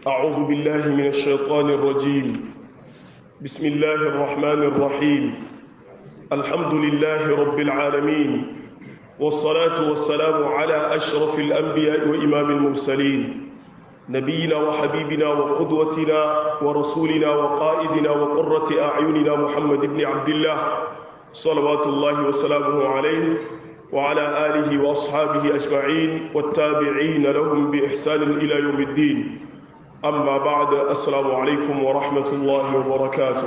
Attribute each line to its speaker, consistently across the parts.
Speaker 1: أعوذ بالله من الشيطان الرجيم بسم الله الرحمن الرحيم الحمد لله رب العالمين والصلاة والسلام على أشرف الأنبياء وإمام المرسلين نبينا وحبيبنا وقدوتنا ورسولنا وقائدنا وقرة أعيننا محمد بن عبد الله صلوات الله وسلامه عليه وعلى آله وأصحابه أجمعين والتابعين لهم بإحسان إلى يوم الدين أما بعد السلام عليكم ورحمة الله وبركاته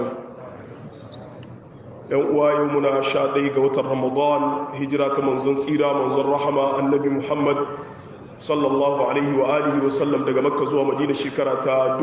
Speaker 1: يومنا شادي قوة رمضان هجرة منزل سيرة منزل رحمة النبي محمد sallallahu alaihi wa alihi wa sallam daga makka zuwa madina shekara ta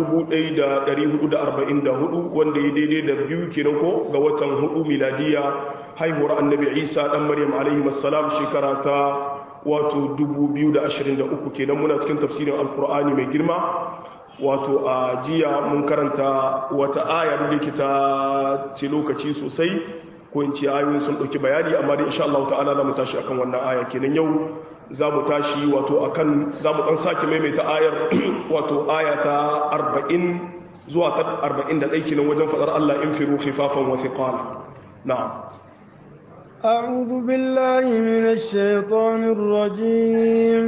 Speaker 1: 1444 wanda ya daidai da biyu kenan ko ga watan hudu miladiya haihuwar annabi isa dan maryam alaihi wassalam shekara ta wato 2023 kenan muna cikin tafsirin alkur'ani mai girma wato a jiya mun karanta wata aya da ke ta ce lokaci sosai ko in ce ayoyin sun ɗauki bayani amma dai insha Allah ta'ala za mu tashi akan wannan aya kenan yau za mu tashi wato akan za mu ɗan sake maimaita ayar wato aya ta 40 zuwa ta 41 kenan wajen faɗar Allah in firu khifafan wa thiqala na'am
Speaker 2: أعوذ بالله من الشيطان الرجيم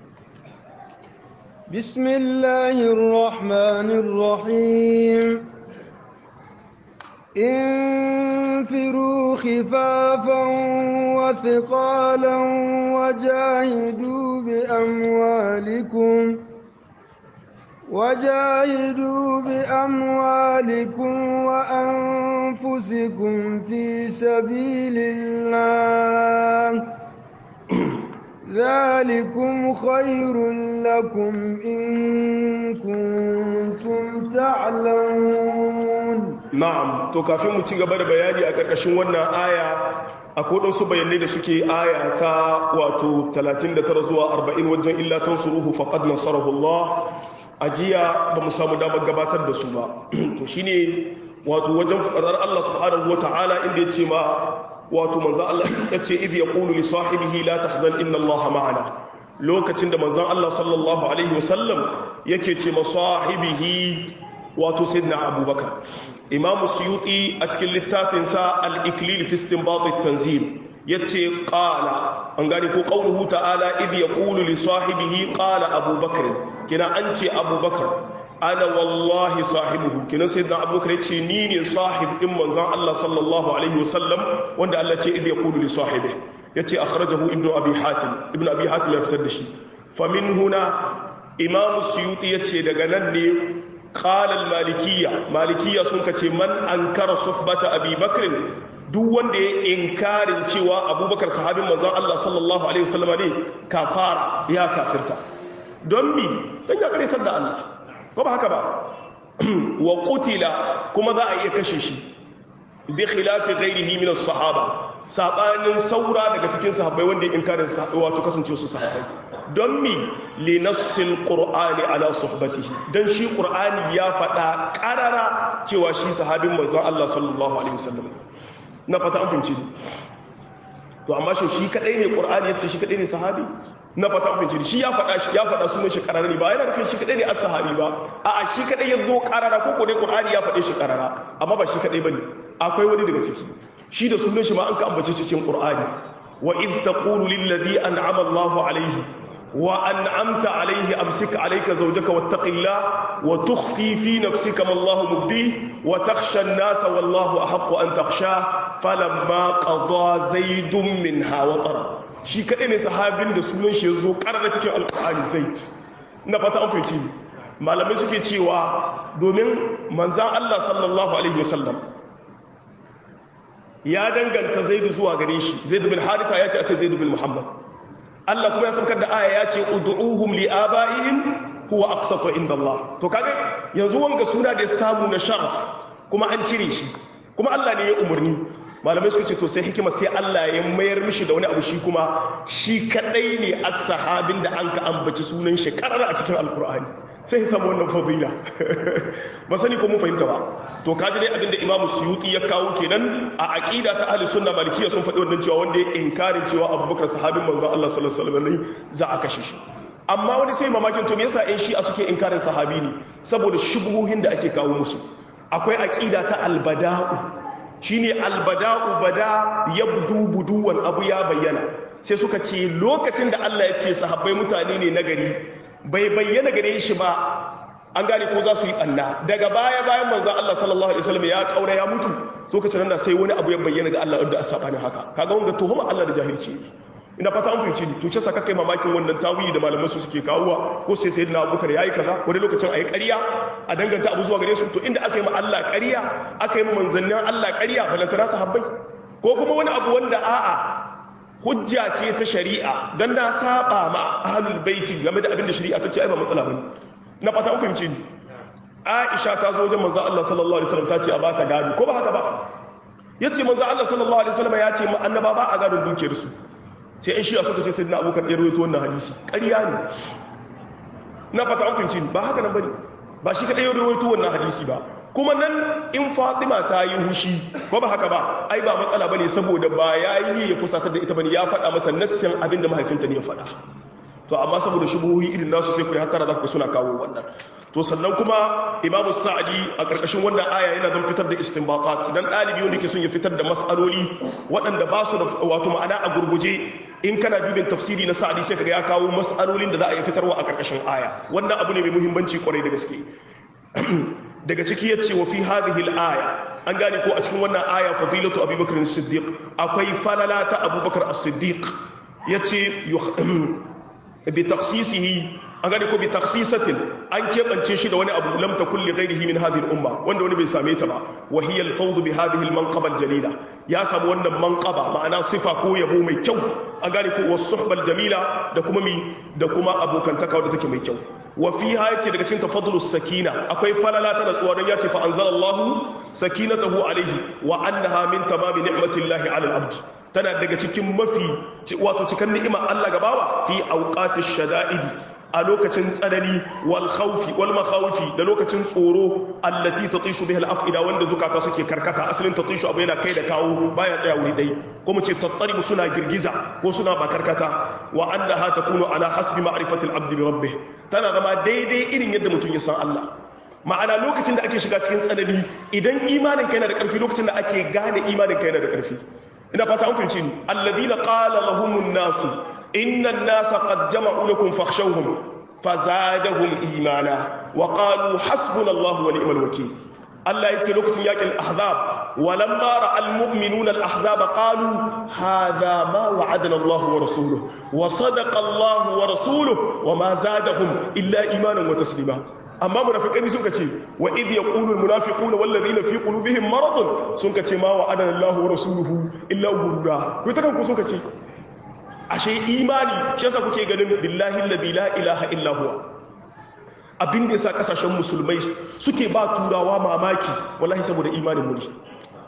Speaker 2: بسم الله الرحمن الرحيم انفروا خفافا وثقالا وجاهدوا بأموالكم وجاهدوا بأموالكم وأنفسكم في سبيل الله ذلكم خير لكم إن كنتم تعلمون
Speaker 1: na'am to kafin mu ci gaba da bayani a ƙarƙashin wannan aya akwai waɗansu bayanai da suke aya ta wato 39 zuwa 40 wajen illa tansuruhu faqad nasarahu Allah ajiya ba mu samu damar gabatar da su ba to shine wato wajen fadar Allah subhanahu wataala inda ya ce ma wato manzo Allah ya ce idh yaqulu li sahibihi la tahzan inna Allah ma'ana lokacin da manzon Allah sallallahu alaihi wasallam yake ce ma sahibihi wato sayyidina Abubakar Imam Suyuti a cikin littafinsa al-Iklil fi istinbat at-tanzil yace qala an gane ko qauluhu ta'ala idh yaqulu li sahibihi qala Abubakar kina an ce Abubakar ana wallahi sahibuhu kina sayyidina Abubakar yace ni ne sahib din manzon Allah sallallahu alaihi wasallam wanda Allah ce idh yaqulu li sahibihi yace akhrajahu ibnu abi hatim ibnu abi hatim ya fitar da shi famin huna imam suyuti yace daga nan ne qala al malikiyya malikiyya sun kace man ankara suhbata abi bakr duk wanda ya inkarin cewa abubakar sahabin manzon Allah sallallahu alaihi wasallam ne kafara ya kafirta don mi dan ya karetar da Allah ko ba haka ba wa qutila kuma za a iya kashe shi bi khilafi ghairihi min as-sahaba sabanin saura daga cikin sahabbai wanda inkarin wato kasance su sahabbai don mi li nassil qur'ani ala suhbatihi dan shi qur'ani ya faɗa ƙarara cewa shi sahabin manzon Allah sallallahu alaihi wasallam na fata an fahimci to amma shi shi kadai ne qur'ani yace shi kadai ne sahabi na fata an fahimci shi ya faɗa shi ya faɗa sunan shi ƙarara ne ba yana nufin shi kadai ne as-sahabi ba a'a shi kadai ya zo ƙarara ko ko ne qur'ani ya faɗe shi ƙarara amma ba shi kadai bane akwai wani daga ciki shi da sunan shi ma an ka ambace cikin Qur'ani wa id taqulu lil ladhi an'ama Allahu alayhi wa an'amta alayhi amsik alayka zawjaka wattaqillah wa tukhfi fi nafsika ma Allahu mubdi wa takhsha an-nasa wallahu ahaqqu an takhsha falamma qada zaidun minha watara shi kadai ne sahabin da sunan shi yazo karara cikin alqur'ani zaid ina fata an fahimci malamai suke cewa domin manzan Allah sallallahu alaihi wasallam ya danganta zaidu zuwa gare shi zaidu bin harifa ya ce a ce zaidu bin muhammad Allah kuma ya saukar da aya ya ce ud'uhum li abaihim huwa aqsatu inda Allah to kaga yanzu wanga suna da ya samu na sharaf kuma an cire shi kuma Allah ne ya umarni malamai suka ce to sai hikima sai Allah ya mayar mishi da wani abu shi kuma shi kadai ne as-sahabin da an ka ambaci sunan shi karara a cikin alkur'ani sai ya samu wannan fadila ba sani ko mun fahimta ba to kaji dai abinda Imam Suyuti ya kawo kenan a aqida ta ahli sunna malikiyya sun faɗi wannan cewa wanda ya inkarin cewa Abubakar sahabin manzon Allah sallallahu alaihi wasallam za a kashe shi amma wani sai mamakin to me yasa ƴan shi'a suke inkarin sahabi ne saboda shubuhohin da ake kawo musu akwai aqida ta albada'u shine albada'u bada yabdu buduwan abu ya bayyana sai suka ce lokacin da Allah ya ce sahabbai mutane ne nagari bai bayyana gare shi ba an gane ko za su yi ɓanna daga baya bayan manzan Allah sallallahu alaihi wasallam ya kaura ya mutu lokacin nan sai wani abu ya bayyana ga Allah wanda a sabanin haka kaga wanga tuhuma Allah da jahilci ne ina fata an fahimci ni to ce saka kai mamakin wannan tawili da malaman su suke kawowa ko sai sayyidina Abubakar yayi kaza wani lokacin ayi ƙarya a danganta abu zuwa gare su to inda aka yi ma Allah ƙarya aka yi ma manzannin Allah ƙarya balantana sahabbai ko kuma wani abu wanda a'a hujja ce ta shari'a don na saba ma ahlul baiti game da abin da shari'a ta ce ai ba matsala bane na fata an fahimci ni Aisha ta zo wajen manzo Allah sallallahu alaihi wasallam ta ce a bata gado ko ba haka ba yace manzo Allah sallallahu alaihi wasallam ya ce ma annaba ba a gadon dukiyar su sai in shi'a suka ce sayyidina Abubakar ya rawaito wannan hadisi ƙarya ne na fata an fahimci ni ba haka nan bane ba shi kadai ya rawaito wannan hadisi ba kuma nan in Fatima ta yi hushi ko ba haka ba ai ba matsala bane saboda ba yayi ne ya fusatar da ita bane ya faɗa mata nassin abin da mahaifinta ne ya faɗa to amma saboda shubuhi irin nasu sai ku yi hattara za ku suna kawo wannan to sannan kuma imamu sa'adi a ƙarƙashin wannan aya yana don fitar da istinbaqat dan ɗalibi wanda ke son ya fitar da mas'aloli waɗanda ba su da wato ma'ana a gurguje in kana dubin tafsiri na sa'adi sai kaga ya kawo mas'alolin da za a yi fitarwa a ƙarƙashin aya wannan abu ne mai muhimmanci kwarai da gaske daga ciki yace wa fi hadhihi al-aya an gane ko a cikin wannan aya fadilatu abubakar as-siddiq akwai falala ta abubakar as-siddiq yace bi takhsisihi an gane ko bi takhsisatin an kebance shi da wani abu lam takul li ghayrihi min hadhihi al-umma wanda wani bai same ta ba wa hiya al-fawd bi hadhihi al-manqaba al-jalila ya samu wannan manqaba ma'ana sifa ko yabo mai kyau an gane ko was-suhba al-jamila da kuma mi da kuma abokantaka wadda take mai kyau wa fiha yace daga cikin tafadulus sakina akwai falala ta natsuwa don yace fa anzalallahu sakinatahu alaihi wa annaha min tamami ni'matillahi ala al-abd tana daga cikin mafi wato cikin ni'imar Allah gabawa fi auqatish shada'idi a lokacin tsanani wal khawfi wal makhawfi da lokacin tsoro allati tatishu biha al-afida wanda zukata suke karkata asalin tatishu abu yana kai da kawo baya tsaya wuri dai ko mu ce tattaribu suna girgiza ko suna ba karkata wa annaha takunu ala hasbi ma'rifati al-abd bi rabbih tana zama daidai irin yadda mutum ya san Allah ma'ana lokacin da ake shiga cikin tsanani idan imanin kai yana da karfi lokacin da ake gane imanin kai yana da karfi ina fata an fahimci ni alladhina qala lahumun nasu inna an-nasa qad jama'u lakum fakhshawhum fazadahum imana wa qalu hasbunallahu wa ni'mal wakeel Allah yace lokacin yakin ahzab walamma ra'al mu'minuna al-ahzab qalu hadha ma wa'adana Allah wa rasuluhu wa sadaqa Allah wa rasuluhu wa ma zadahum illa imanan wa taslima amma munafiqai sun kace wa idh yaqulu almunafiquna wal ladina fi qulubihim maradun sun kace ma wa adana Allahu wa rasuluhu illa gurura ku ta kanku sun kace ashe imani shi yasa kuke ganin billahi alladhi la ilaha illa huwa abin da yasa kasashen musulmai suke ba turawa mamaki wallahi saboda imanin mu ne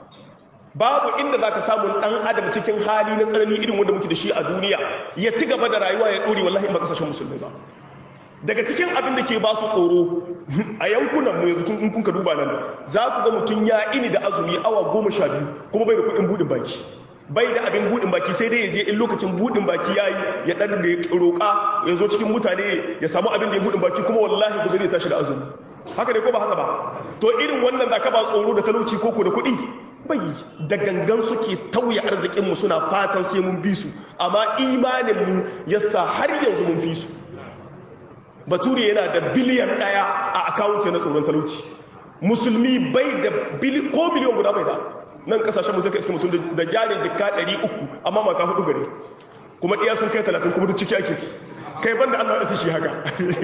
Speaker 1: babu inda zaka samu dan adam cikin hali na tsanani irin wanda muke da shi a duniya ya ci gaba da rayuwa ya dore wallahi ba kasashen musulmai ba daga cikin abin da ke ba su tsoro a yankunan mu yanzu in kun ka duba nan za ku ga mutum ya ini da azumi awa goma sha biyu kuma bai da kuɗin buɗin baki bai da abin buɗin baki sai dai ya je in lokacin buɗin baki ya yi ya ɗan da roƙa ya zo cikin mutane ya samu abin da ya buɗin baki kuma wallahi gobe zai tashi da azumi haka ne ko ba haka ba to irin wannan da ka ba tsoro da talauci ko ko da kuɗi bai da gangan suke tauye arzikinmu suna fatan sai mun bi su amma imaninmu yasa har yanzu mun fi su bature yana da biliyan ɗaya a akawunce na tsoron talauci musulmi bai da ko miliyan guda bai da nan kasashen musu ka iska mutum da jari jika 300 amma mata hudu gare kuma ɗaya sun kai 30 kuma duk ciki ake kai banda allah ya shi haka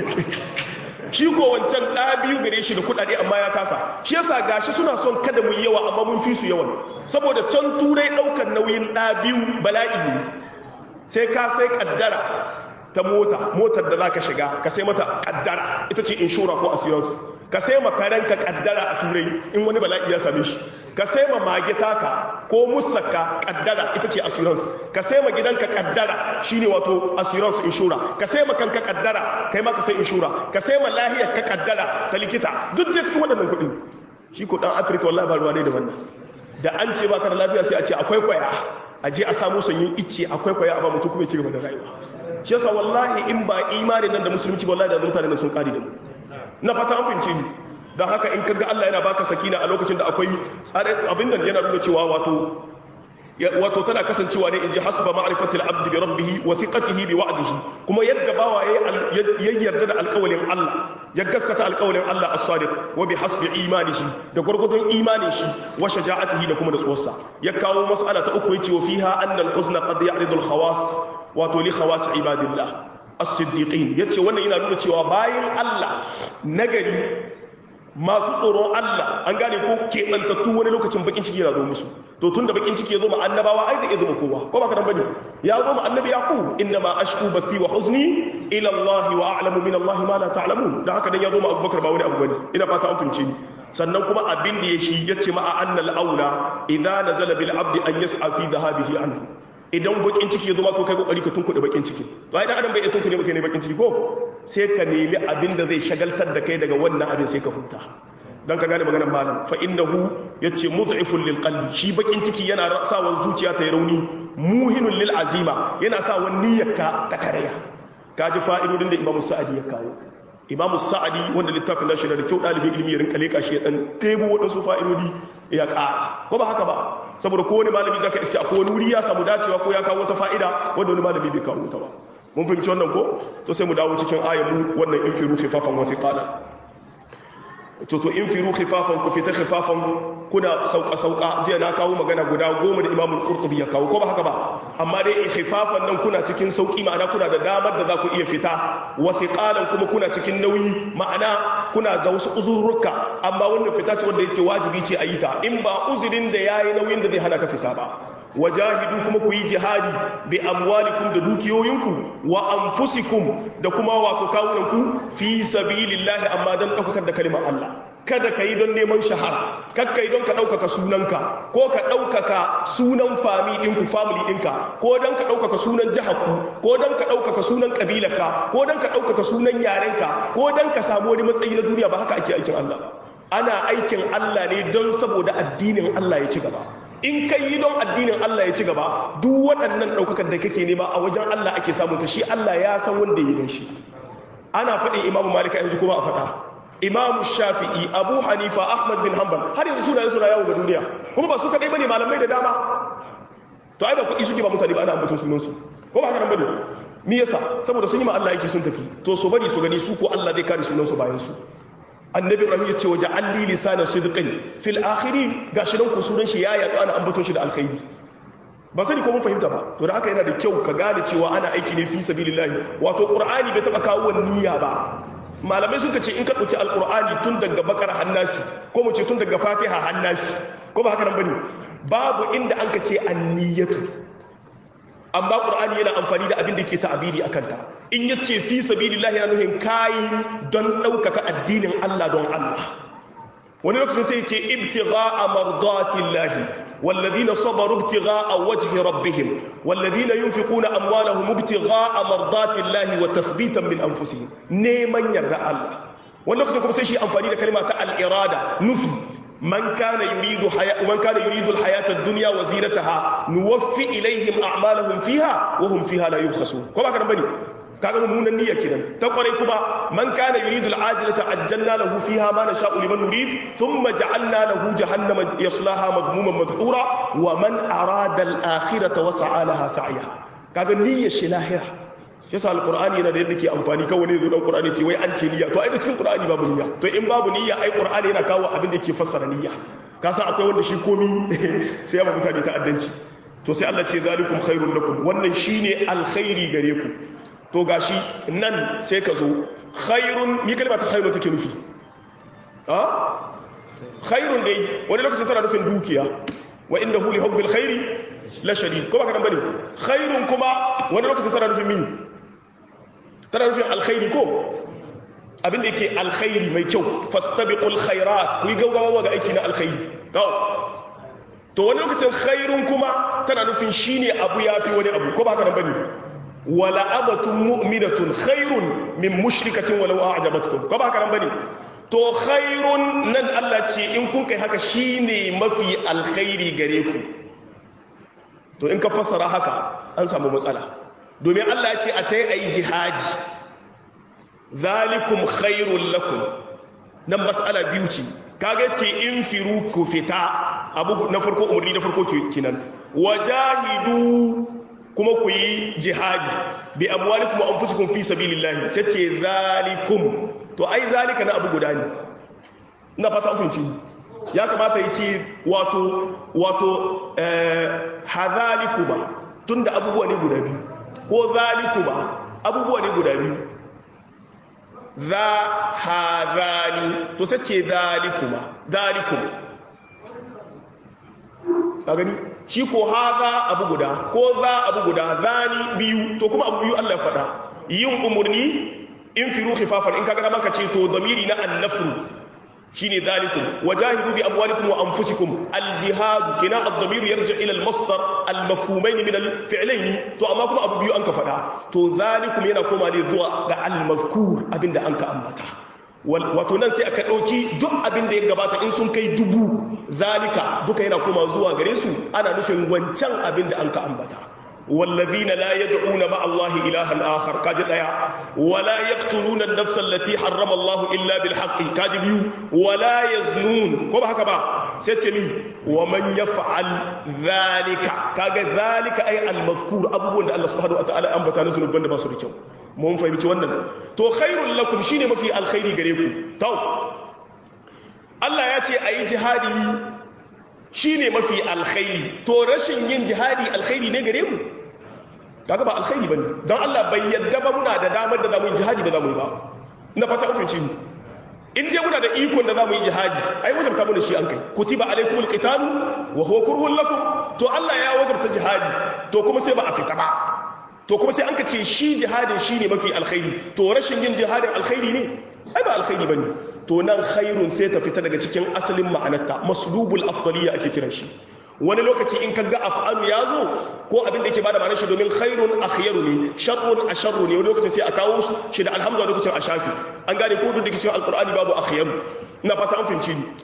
Speaker 1: shi ko wancan ɗaya biyu gare shi da kuɗaɗe amma ya kasa shi yasa gashi suna son kada mu yi yawa amma mun fi su yawan saboda can turai ɗaukar nauyin ɗaya biyu bala'i ne sai ka sai kaddara ta mota motar da za ka shiga ka sai mata kaddara ita ce inshora ko assurance ka sai ma karenka kaddara a turai in wani bala'i ya same shi ka sai ma mage taka ko musaka kaddara ita ce assurance ka sai ma gidanka kaddara shine wato assurance inshora ka sai ma kanka kaddara kai ma ka sai inshora ka sai ma lahiyar ka kaddara ta likita duk da cikin waɗannan kuɗi shi ko dan afirka wallahi ba ruwa ne da wannan da an ce baka da lafiya sai a ce akwai kwaya a je a samu sanyin icce akwai kwaya a ba mutum kuma ya ci gaba da rayuwa shi yasa wallahi in ba imanin nan da musulunci wallahi da mutane da sun kare da mu na fata an fahimce ni don haka in kaga Allah yana baka sakina a lokacin da akwai tsarin abin nan yana nuna cewa wato wato tana kasancewa ne in ji hasba ma'rifatil abdi bi rabbih wa thiqatihi bi wa'dihi kuma yadda bawa ya yarda da alƙawalin Allah ya gaskata alƙawalin Allah as-sadiq wa bi hasbi imanihi da gurgudun imanin shi wa shaja'atihi da kuma nutsuwarsa ya kawo mas'ala ta uku yace wa fiha anna al-huzna qad ya'ridu al-khawas wato li khawas ibadillah as-siddiqin yace wannan yana nuna cewa bayin Allah nagari masu tsoron Allah an gane ko keɓantattu wani lokacin bakin ciki yana zo musu to tun da bakin ciki ya zo ma annabawa ai da iya zo kowa ko ba ka nan bane ya zo ma annabi yaqub inna ma ashku bathi wa huzni ila Allah wa a'lamu min Allah ma la ta'lamun dan haka dan ya zo ma Abubakar ba wani abu bane ina fata an fince ni sannan kuma abin da ya shi yace ma annal aula idza nazala bil abdi an yas'a fi dhahabihi anhu idan bakin ciki ya zo ma to kai kokari ka tunkuɗe bakin ciki to ai dan adam bai iya tunkuɗe maka ne bakin ciki ko sai ka nemi abin da zai shagaltar da kai daga wannan abin sai ka huta don ka gane maganar malam fa innahu yace mud'ifun lil qalbi shi bakin ciki yana sa wa zuciya ta yi rauni muhinun lil azima yana sa wa niyyarka ta karaya kaji fa'idodin da imamu sa'adi ya kawo imamu sa'adi wanda littafin da shi da kyau dalibin ilimi ya rinka leka shi ya dan ɗebo waɗansu fa'idodi ya ƙara ko ba haka ba saboda kowane malami zaka iske a kowane wuri ya samu dacewa ko ya kawo wata fa'ida wanda wani malami bai kawo ta ba mun fahimci wannan ko to sai mu dawo cikin ayyamu wannan in firu khifafan wa thiqala to to in firu khifafan ku fita khifafan kuna sauka sauka jiya na kawo magana guda goma da Imam Al-Qurtubi ya kawo ko ba haka ba amma dai in khifafan nan kuna cikin sauki ma'ana kuna da damar da za ku iya fita wa thiqalan kuma kuna cikin nauyi ma'ana kuna ga wasu uzurruka amma wannan fita ce wanda yake wajibi ce a yi ta in ba uzurin da yayi nauyin da zai hana ka fita ba wajahidu kuma ku yi jihadi bi amwalikum da dukiyoyinku wa anfusikum da kuma wato kawunanku fi sabilillahi amma dan daukar da kalimar Allah kada ka yi don neman shahara kakka yi don ka ɗaukaka sunanka ko ka ɗaukaka sunan fami ɗinku family ɗinka ko don ka ɗaukaka sunan jiharku ko don ka ɗaukaka sunan ƙabilarka ko don ka ɗaukaka sunan yarenka ko don ka samu wani matsayi na duniya ba haka ake aikin Allah ana aikin Allah ne don saboda addinin Allah ya ci gaba in ka yi don addinin Allah ya ci gaba duk waɗannan ɗaukakar da kake nema a wajen Allah ake samun ta shi Allah ya san wanda ya yi shi ana faɗin imamu malika yanzu kuma a faɗa imamu shafi'i abu hanifa ahmad bin hanbal har yanzu suna suna yawo ga duniya kuma ba su kaɗai bane malamai da dama to ai ba kuɗi suke ba mutane ba ana ambaton sunansu ko ba haka nan bane me yasa saboda sun yi ma Allah yake sun tafi to su bari su gani su ko Allah zai kare sunansu bayan su annabi ibrahim ya ce waje alli lisanan sidqin fil akhirin gashi nan ku sunan shi ya yaɗu ana ambaton shi da alkhairi ba sani ko mun fahimta ba to da haka yana da kyau ka gane cewa ana aiki ne fi sabilillahi wato qur'ani bai taba kawo niyya ba malamai suka ce in ka dauki alqur'ani tun daga bakar hannasi ko mu ce tun daga fatiha hannasi ko ba haka nan bane babu inda an ka ce anniyatu amma qur'ani yana amfani da abin da ke ta'abiri akan ta in yace fi sabilillahi yana nufin kai don daukaka addinin Allah don Allah wani lokacin sai ce ibtigha'a mardatillahi والذين صبروا ابتغاء وجه ربهم والذين ينفقون أموالهم ابتغاء مرضات الله وتثبيتا من أنفسهم نيمان يرى الله ولكن كم سيشي أنفاني كلمة الإرادة نفي من كان يريد حياة من كان يريد الحياة الدنيا وزينتها نوفي إليهم أعمالهم فيها وهم فيها لا يبخسون كما كان بني kaga mummunan niyya kenan ta kwarai kuma man kana yuridu al'ajilata ajjalna lahu fiha ma nasha'u liman nurid thumma ja'alna lahu jahannama yaslaha madhmuman madhura wa man arada al-akhirata wa sa'a laha sa'yaha kaga niyyar shi lahira shi yasa alqur'ani yana da yadda ke amfani kawai ne zo dan qur'ani ce wai an ce niyya to ai da cikin qur'ani babu niyya to in babu niyya ai qur'ani yana kawo abin da yake fassara niyya ka san akwai wanda shi komi sai ya ba mutane ta'addanci to sai Allah ce zalikum khairul lakum wannan shine alkhairi gare ku to gashi nan sai ka zo khairun mi kalma ta khairun take nufi ha khairun dai wani lokacin tana nufin dukiya wa innahu li hubbil khairi la shadid ko ba kana bane khairun kuma wani lokacin tana nufin mi tana nufin alkhairi ko abin da yake alkhairi mai kyau fastabiqul khairat ku yi gaugawa ga aiki na alkhairi to to wani lokacin khairun kuma tana nufin shine abu yafi wani abu ko ba kana bane wala abatun mu'minatun khairun min mushrikatin walau a'jabatkum ko ba haka nan bane to khairun nan Allah ce in kun kai haka shine mafi alkhairi gare ku to in ka fassara haka an samu matsala domin Allah ya ce a ta yi a yi jihadi zalikum khairul lakum nan mas'ala biyu ce kaga ce in firu ku fita abu na farko umarni na farko kinan wajahidu kuma ku yi jihadi bi amwalikum wa anfusikum fi sabilillah sai ce zalikum to ai zalika na abu guda ne ina fata an fahimci ya kamata yi ce wato wato eh hadhalikuma tunda abubuwa ne guda biyu ko zalikuma abubuwa ne guda biyu za hadhani to sai ce zalikuma zalikum a gani shi ko haza abu guda ko za abu guda zani biyu to kuma abu biyu Allah ya faɗa yin umurni in firu khifafan in kaga da maka ce to damiri na annafru shine zalikum wajahidu bi amwalikum wa anfusikum aljihad kina ad-damir yarji ila al-masdar al-mafhumayn min al-fi'layn to amma kuma abu biyu an ka faɗa to zalikum yana koma ne zuwa ga al-mazkur abinda an ka ambata wato nan sai aka ɗauki duk abin da ya gabata in sun kai dubu zalika duka yana koma zuwa gare su ana nufin wancan abin da an ka ambata والذين لا يدعون مع الله إلها آخر كاجد آية ولا يقتلون النفس التي حرم الله إلا بالحق كاجد يو ولا يزنون كما هكذا سيتمي ومن يفعل ذلك كاجد ذلك أي المذكور أبو الله سبحانه وتعالى أنبتا نزل بند بصر كيو mun fahimci wannan to khairul lakum shine mafi alkhairi gare ku to Allah ya ce ayi jihadi shine mafi alkhairi to rashin yin jihadi alkhairi ne gare mu kaga ba alkhairi bane dan Allah bai yadda ba muna da damar da zamu yi jihadi ba zamu yi ba ina fata an fahimci in dai muna da ikon da zamu yi jihadi ai wajabta mu da shi an kai kutiba alaikumul qitalu wa huwa kurhun lakum to Allah ya wajabta jihadi to kuma sai ba a fita ba to kuma sai an ka ce shi jihadin shi ne mafi alkhairi to rashin yin jihadin alkhairi ne ai ba alkhairi ba ne to nan khairun sai ta fita daga cikin asalin ma'anarta maslubul afdaliya ake kiran shi wani lokaci in kaga af'alu ya zo ko abin da yake bada ma'anar shi domin khairun akhyaru ne sharrun asharru ne wani lokaci sai a kawo shi da alhamza lokacin a shafi an gane ko duk da cikin alqur'ani babu akhyaru ina fata an fahimci ni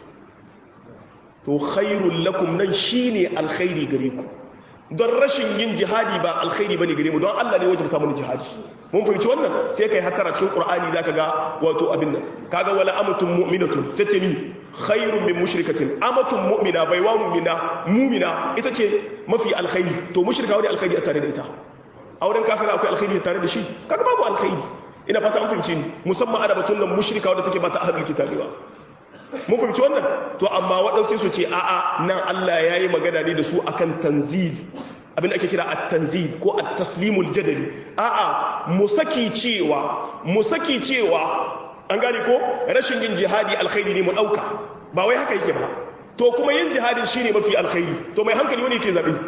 Speaker 1: to khairul lakum nan shine alkhairi gare ku don rashin yin jihadi ba alkhairi bane gare mu don Allah ne wajabta mana jihadi mun fahimci wannan sai kai hattara cikin Qur'ani zaka ga wato abin nan kaga wala amatun mu'minatun sai ce mi khairun min mushrikatin amatun mu'mina baiwa mu'mina mu'mina ita ce mafi alkhairi to mushrika wani alkhairi a tare da ita auren kafira akwai alkhairi tare da shi kaga babu alkhairi ina fata an fahimci ni musamman ana batun nan mushrika wadda take ba ta ahlul kitabi ba mun fahimci wannan to amma waɗansu su ce a'a nan Allah ya yi magana ne da su akan tanzil abin da ake kira at-tanzil ko at-taslimul jadali a'a mu saki cewa mu saki cewa an gane ko rashin yin jihadi alkhairi ne mu ɗauka ba wai haka yake ba to kuma yin jihadin shine mafi alkhairi to mai hankali wani yake zabe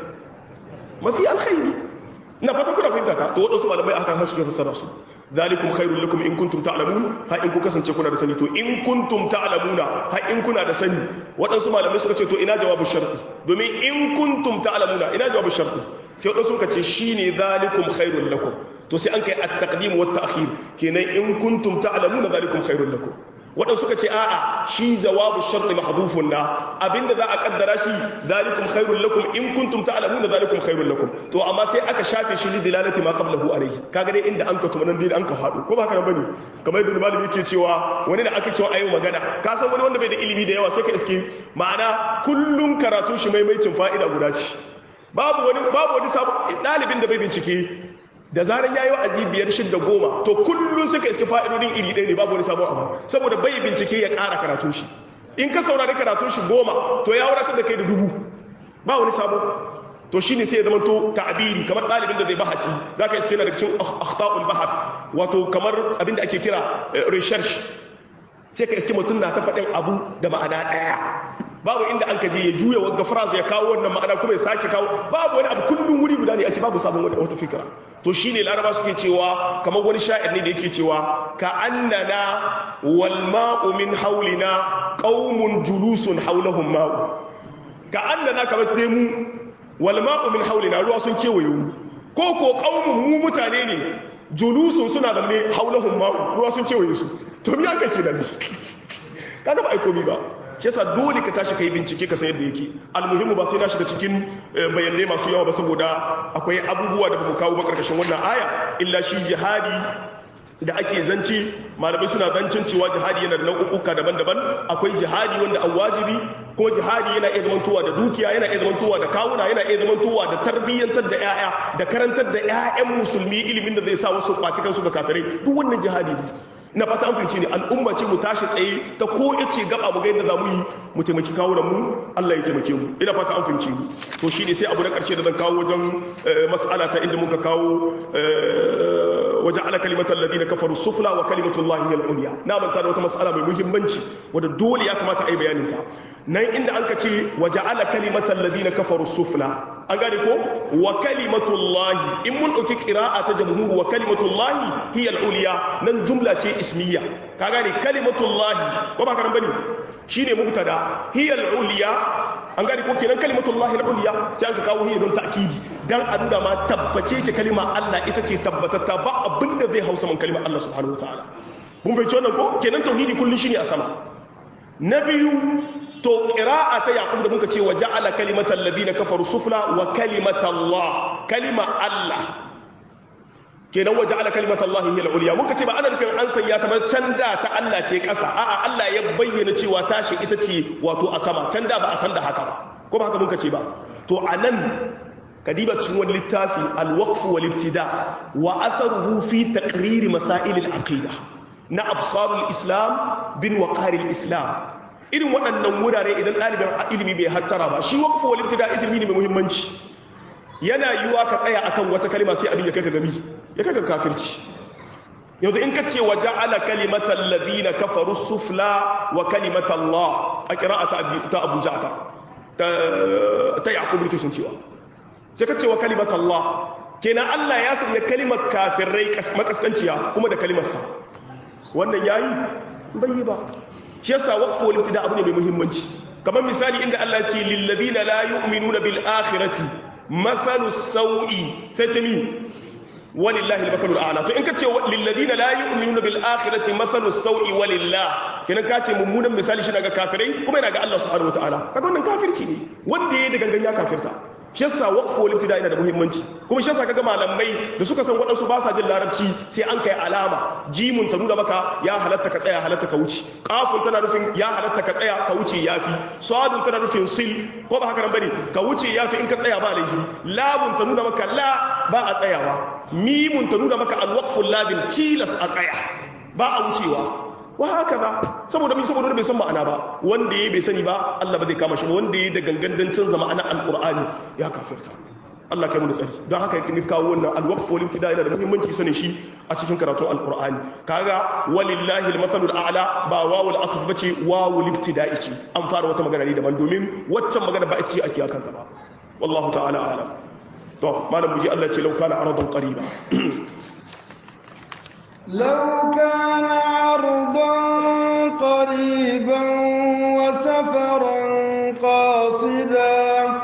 Speaker 1: mafi alkhairi na fata kuna fahimta ta to waɗansu malamai akan hasu ke fassara su ذلكم خير لكم in kuntum ta'lamun ha in ku kasance kuna da sani to in kuntum ta'lamuna ha in kuna da sani waɗansu malamai suka ce to ina jawabu sharti domin in kuntum ta'lamuna ina jawabu sharti sai waɗansu suka ce shine zalikum khairul lakum to sai an kai at-taqdim wa at-ta'khir kenan in kuntum ta'lamuna zalikum khairul lakum waɗansu suka ce a'a shi jawabu sharti mahdhufun na abinda za a kaddara shi zalikum khairul lakum in kuntum ta'lamuna zalikum khairul lakum to amma sai aka shafe shi lidilalati ma qablahu alayhi kaga dai inda an ka tuma nan dai an ka faɗo ko ba haka nan bane kamar yadda malami yake cewa wani da aka cewa ayi magana ka san wani wanda bai da ilimi da yawa sai ka iske ma'ana kullun karatu shi maimaicin fa'ida guda ce babu wani babu wani sabon dalibin da bai bincike da zarar yayi wa'azi biyar shidda goma to kullun suka iske fa'idodin iri ɗaya ne babu wani sabon abu saboda bai bincike ya ƙara karatu shi in ka saurari karatun shi goma to ya wadatar da kai da dubu ba wani sabo to shine sai ya zama to ta'biri kamar ɗalibin da zai bahasi zaka iske yana daga cikin akhta'ul bahath wato kamar abin da ake kira research sai ka iske mutum na ta faɗin abu da ma'ana ɗaya babu inda an kaje ya juya wagga phrase ya kawo wannan ma'ana kuma ya sake kawo babu wani abu kullum wuri guda ne ake babu sabon wata fikira to shine laraba suke cewa kamar wani sha'ir ne da yake cewa ka annana wal ma'u min haulina qaumun julusun haulahum ma'u ka annana kamar dai mu wal ma'u min haulina ruwa sun kewaye mu ko ko qaumun mu mutane ne julusun suna da ne haulahum ma'u ruwa sun kewaye su to me aka kenan kaga ba ai komi ba shi yasa dole ka tashi kai bincike ka san yadda yake almuhimmu ba sai na shiga cikin bayanai masu yawa ba saboda akwai abubuwa da bamu kawo ba karkashin wannan aya illa shi jihadi da ake zance malamai suna zancin cewa jihadi yana da nau'uka daban-daban akwai jihadi wanda an wajibi ko jihadi yana iya zamantowa da dukiya yana iya zamantowa da kawuna yana iya zamantowa da tarbiyyantar da 'ya'ya da karantar da 'ya'yan musulmi ilimin da zai sa wasu kwaci kansu ga kafirai duk wannan jihadi ne ina fata an fahimci ne al'umma ce mu tashi tsaye ta ko yace gaba mu ga yadda za mu yi mu taimaki kawo da mu Allah ya taimake mu ina fata an fahimci mu to shine sai abu na karshe da zan kawo wajen mas'ala ta inda muka kawo وجعل كلمة الذين كفروا السفلى وكلمة الله هي العليا نعم ترى wata mas'ala mai muhimmanci wanda dole ya kamata ai bayanin ta nan inda anka ce waja'ala kalimatal ladina kafaru sufla an gane ko wa kalimatullahi in mun dauki qira'a ta jamhur wa kalimatullahi hiya al-ulya nan jumla ce ismiya ka gane kalimatullahi ko ba ka bane shine mubtada hiya al-ulya an gane ko kenan kalimatullahi al-ulya sai aka kawo hiya don ta'kidi dan a nuna ma tabbace ce kalima Allah ita ce tabbatatta ba abinda zai hausa man kalimar Allah subhanahu wataala mun fahimci wannan ko kenan tauhidi kullun shine a sama na biyu to qira'a ta yaqub da muka ce wa ja'ala kalimatal ladina kafaru sufla wa kalimatallah kalima Allah kenan wa ja'ala kalimatallahi hiya al-ulya muka ce ba ana nufin an sanya ta ba can da ta Allah ce kasa a'a Allah ya bayyana cewa tashi ita ce wato a sama can da ba a san da haka ba ko ba haka muka ce ba to anan kadiba cikin wani littafi al-waqf wal ibtida wa atharuhu fi taqrir masail al-aqida na absarul islam bin waqar al-islam irin waɗannan wurare idan ɗaliban ilimi bai hattara ba shi waqf wal ibtida ilimi ne mai muhimmanci yana yiwa ka tsaya akan wata kalma sai abin ya kai ka gami ya kai ka kafirci yanzu in ka ce wa ja'ala kalimatal ladina kafaru sufla wa kalimatallah a qira'ata ta Abu Ja'far ta ta Yaqub ne sun cewa sai ka ce wa kalimatallah kenan Allah ya sanya kalimar kafirai makaskanciya kuma da kalimar sa wannan yayi bai yi ba shi yasa waqfu wal ibtida abu ne mai muhimmanci kamar misali inda Allah ya ce lil ladina la yu'minuna bil akhirati mathalu sau'i sai ce mi walillahi al-mathalu al-a'la to in ka ce lil ladina la yu'minuna bil akhirati mathalu sau'i walillah kenan ka ce mummunan misali shi daga kafirai kuma yana ga Allah subhanahu wataala kaga wannan kafirci ne wanda yayi da gangan ya kafirta shi yasa waqfu wal ibtida yana da muhimmanci kuma shi yasa kaga malamai da suka san wadansu ba sa jin larabci sai an kai alama jimun ta nuna maka ya halatta ka tsaya halatta ka wuce qafun tana nufin ya halatta ka tsaya ka wuce yafi sadun tana nufin sil ko ba haka nan bane ka wuce yafi in ka tsaya ba laifi labun ta nuna maka la ba a tsayawa mimun ta nuna maka alwaqful labin cilas a tsaya ba a wucewa wa haka ba saboda min saboda bai san ma'ana ba wanda yayi bai sani ba Allah ba zai kama shi ba wanda yayi da gangan dan canza ma'ana alqur'ani ya kafirta Allah kai mu da tsari don haka ni kawo wannan alwaqf wal ibtida yana da muhimmanci sanin shi a cikin karatun alqur'ani kaga walillahi almasalul a'la ba wawul atf bace wawul ibtida'i ce an fara wata magana ne daban domin waccan magana ba a ce ake akanta ba wallahu ta'ala a'lam to malam muji Allah ce lau kana aradan qariba
Speaker 2: لو كان عرضا قريبا وسفرا قاصدا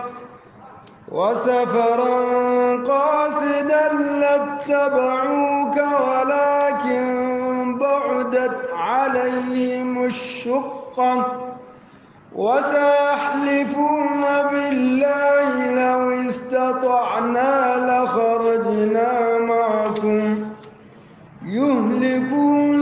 Speaker 2: وسفرا قاصدا لاتبعوك ولكن بعدت عليهم الشقة وسيحلفون بالله لو استطعنا لخرجنا معكم يهلكون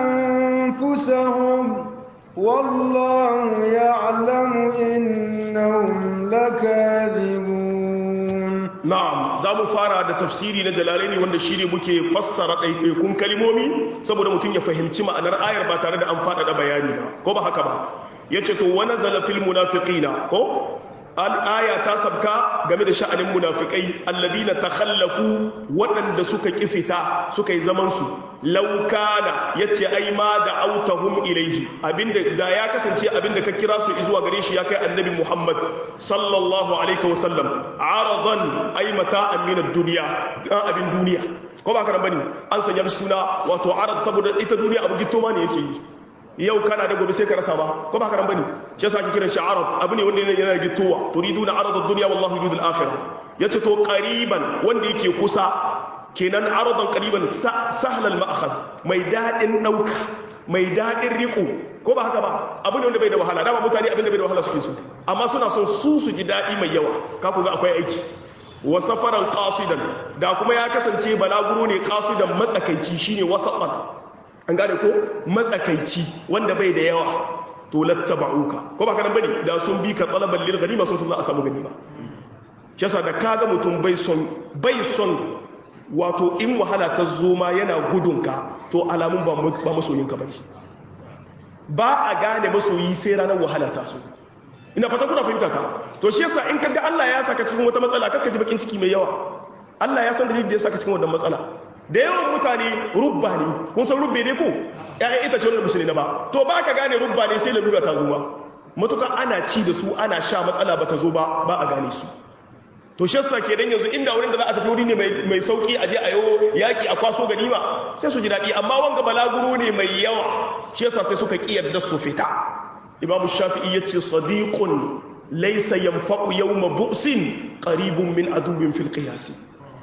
Speaker 2: أنفسهم والله يعلم إنهم لكاذبون
Speaker 1: na'am za mu fara da tafsiri na jalalaini wanda shi ne muke fassara ɗaiɗaikun kalimomi saboda mutum ya fahimci ma'anar ayar ba tare da an faɗaɗa bayani ba ko ba haka ba ya ce to wani zalafin munafiƙina ko aya ta sabka game da sha'anin munafikai alladina takhallafu waɗanda suka kifita suka yi zaman su laukana yace ai ma da autahum ilaihi abinda da ya kasance abinda ka kira su zuwa gare shi ya kai annabi Muhammad sallallahu alaihi wasallam aradan ai mata'an min ad-dunya dan abin duniya ko ba ka bane an sanya suna wato arad saboda ita duniya abu gitto ma ne yake yi yau kana da gobe sai ka rasa ba ko ba ka nan bane shi yasa ake kiran shi arab abu ne wanda yana da gittowa turiduna arad ad-dunya wallahu yuridu al-akhirah yace to qariban wanda yake kusa kenan aradan qariban sahla al-ma'khad mai dadin dauka mai dadin riko ko ba haka ba abu ne wanda bai da wahala dama mutane abin da bai da wahala suke so amma suna son su su ji daɗi mai yawa ka ku ga akwai aiki wa safaran qasidan da kuma ya kasance balaguro ne qasidan matsakaici shine wasaqan an gane ko matsakaici wanda bai da yawa to lattaba'uka ko ba kana bane da sun bi ka talaban lil ganima sun za a samu ganima shi yasa da kaga mutum bai son bai son wato in wahala ta zo ma yana gudunka to alamun ba masoyinka bane ba a gane masoyi sai ranar wahala ta so ina fata kuna fahimta ka to shi yasa in kaga Allah ya saka cikin wata matsala kakka ji bakin ciki mai yawa Allah ya san dalilin da ya saka cikin wannan matsala da yawan mutane rubba ne kun san rubbe ne ko ƴaƴan itace wanda musu ne na ba to ba ka gane rubba ne sai lalura ta zo ba matukan ana ci da su ana sha matsala ba ta zo ba ba a gane su to shi yasa kenan yanzu inda wurin da za a tafi wuri ne mai sauki a je a yo yaki a kwaso ganima sai su ji daɗi amma wanga balaguro ne mai yawa shi yasa sai suka ƙi yarda su fita imamu shafi'i ya ce sadiqun laysa yanfa'u yawma bu'sin qaribun min aduwwin fil qiyas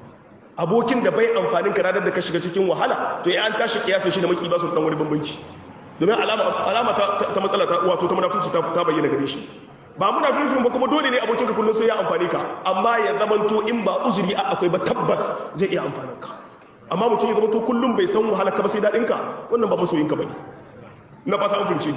Speaker 1: abokin da bai amfanin ka ranar da ka shiga cikin wahala to ya an tashi kiyasin shi da maki ba su dan wani bambanci domin alama alama ta, matsala ta wato ta munafici ta, ta bayyana gare shi ba muna filifin ba kuma dole ne abokin ka kullum sai ya amfani ka amma ya zamanto in ba uzuri a akwai ba tabbas zai iya amfanin ka amma mutum ya zamanto kullum bai san wahala ka ba sai daɗin ka wannan ba masoyin ka bane na fata an fahimci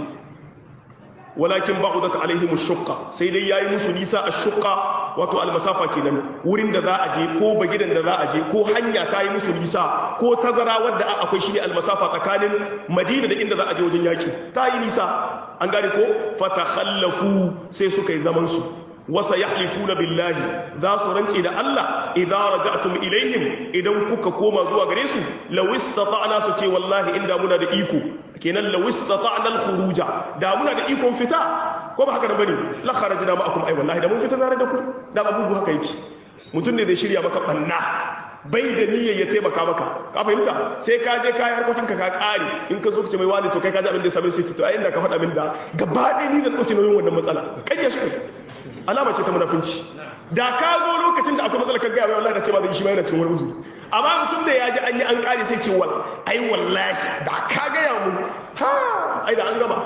Speaker 1: walakin ba'udat alaihim ash-shaqqa sai dai yayi musu nisa ash-shaqqa wato al-masafa kenan wurin da za a je ko bagidan da za a je ko hanya ta yi musu nisa ko tazara wadda akwai shine al-masafa tsakanin Madina da inda za a je wajen yaki ta yi nisa an gane ko fatakhallafu sai suka yi zaman su wasa yahlifuna billahi za su rance da Allah idza raja'tum ilaihim idan kuka koma zuwa gare su law istata'na su ce wallahi inda muna da iko kenan law istata'na al-khuruja da muna da ikon fita ko ba haka da bane la kharajna ma'akum ai wallahi da mun fita tare da ku da abubu haka yake mutum ne da shirya maka banna bai da niyyar ya taimaka maka ka fahimta sai ka je kayi harkokin ka ka kare in ka zo ka ce mai wani to kai ka ji abin da ya same sai to ai inda ka faɗa min da gaba ɗaya ni zan ɗauki nauyin wannan matsala kaje shi alama ce ta munafunci da ka zo lokacin da akwai matsala ka gaya mai wallahi da ce ma da shi ma yana cikin wani uzuri amma mutum da ya ji an yi an kare sai ce wal ai wallahi da ka gaya mu ha ai da an gama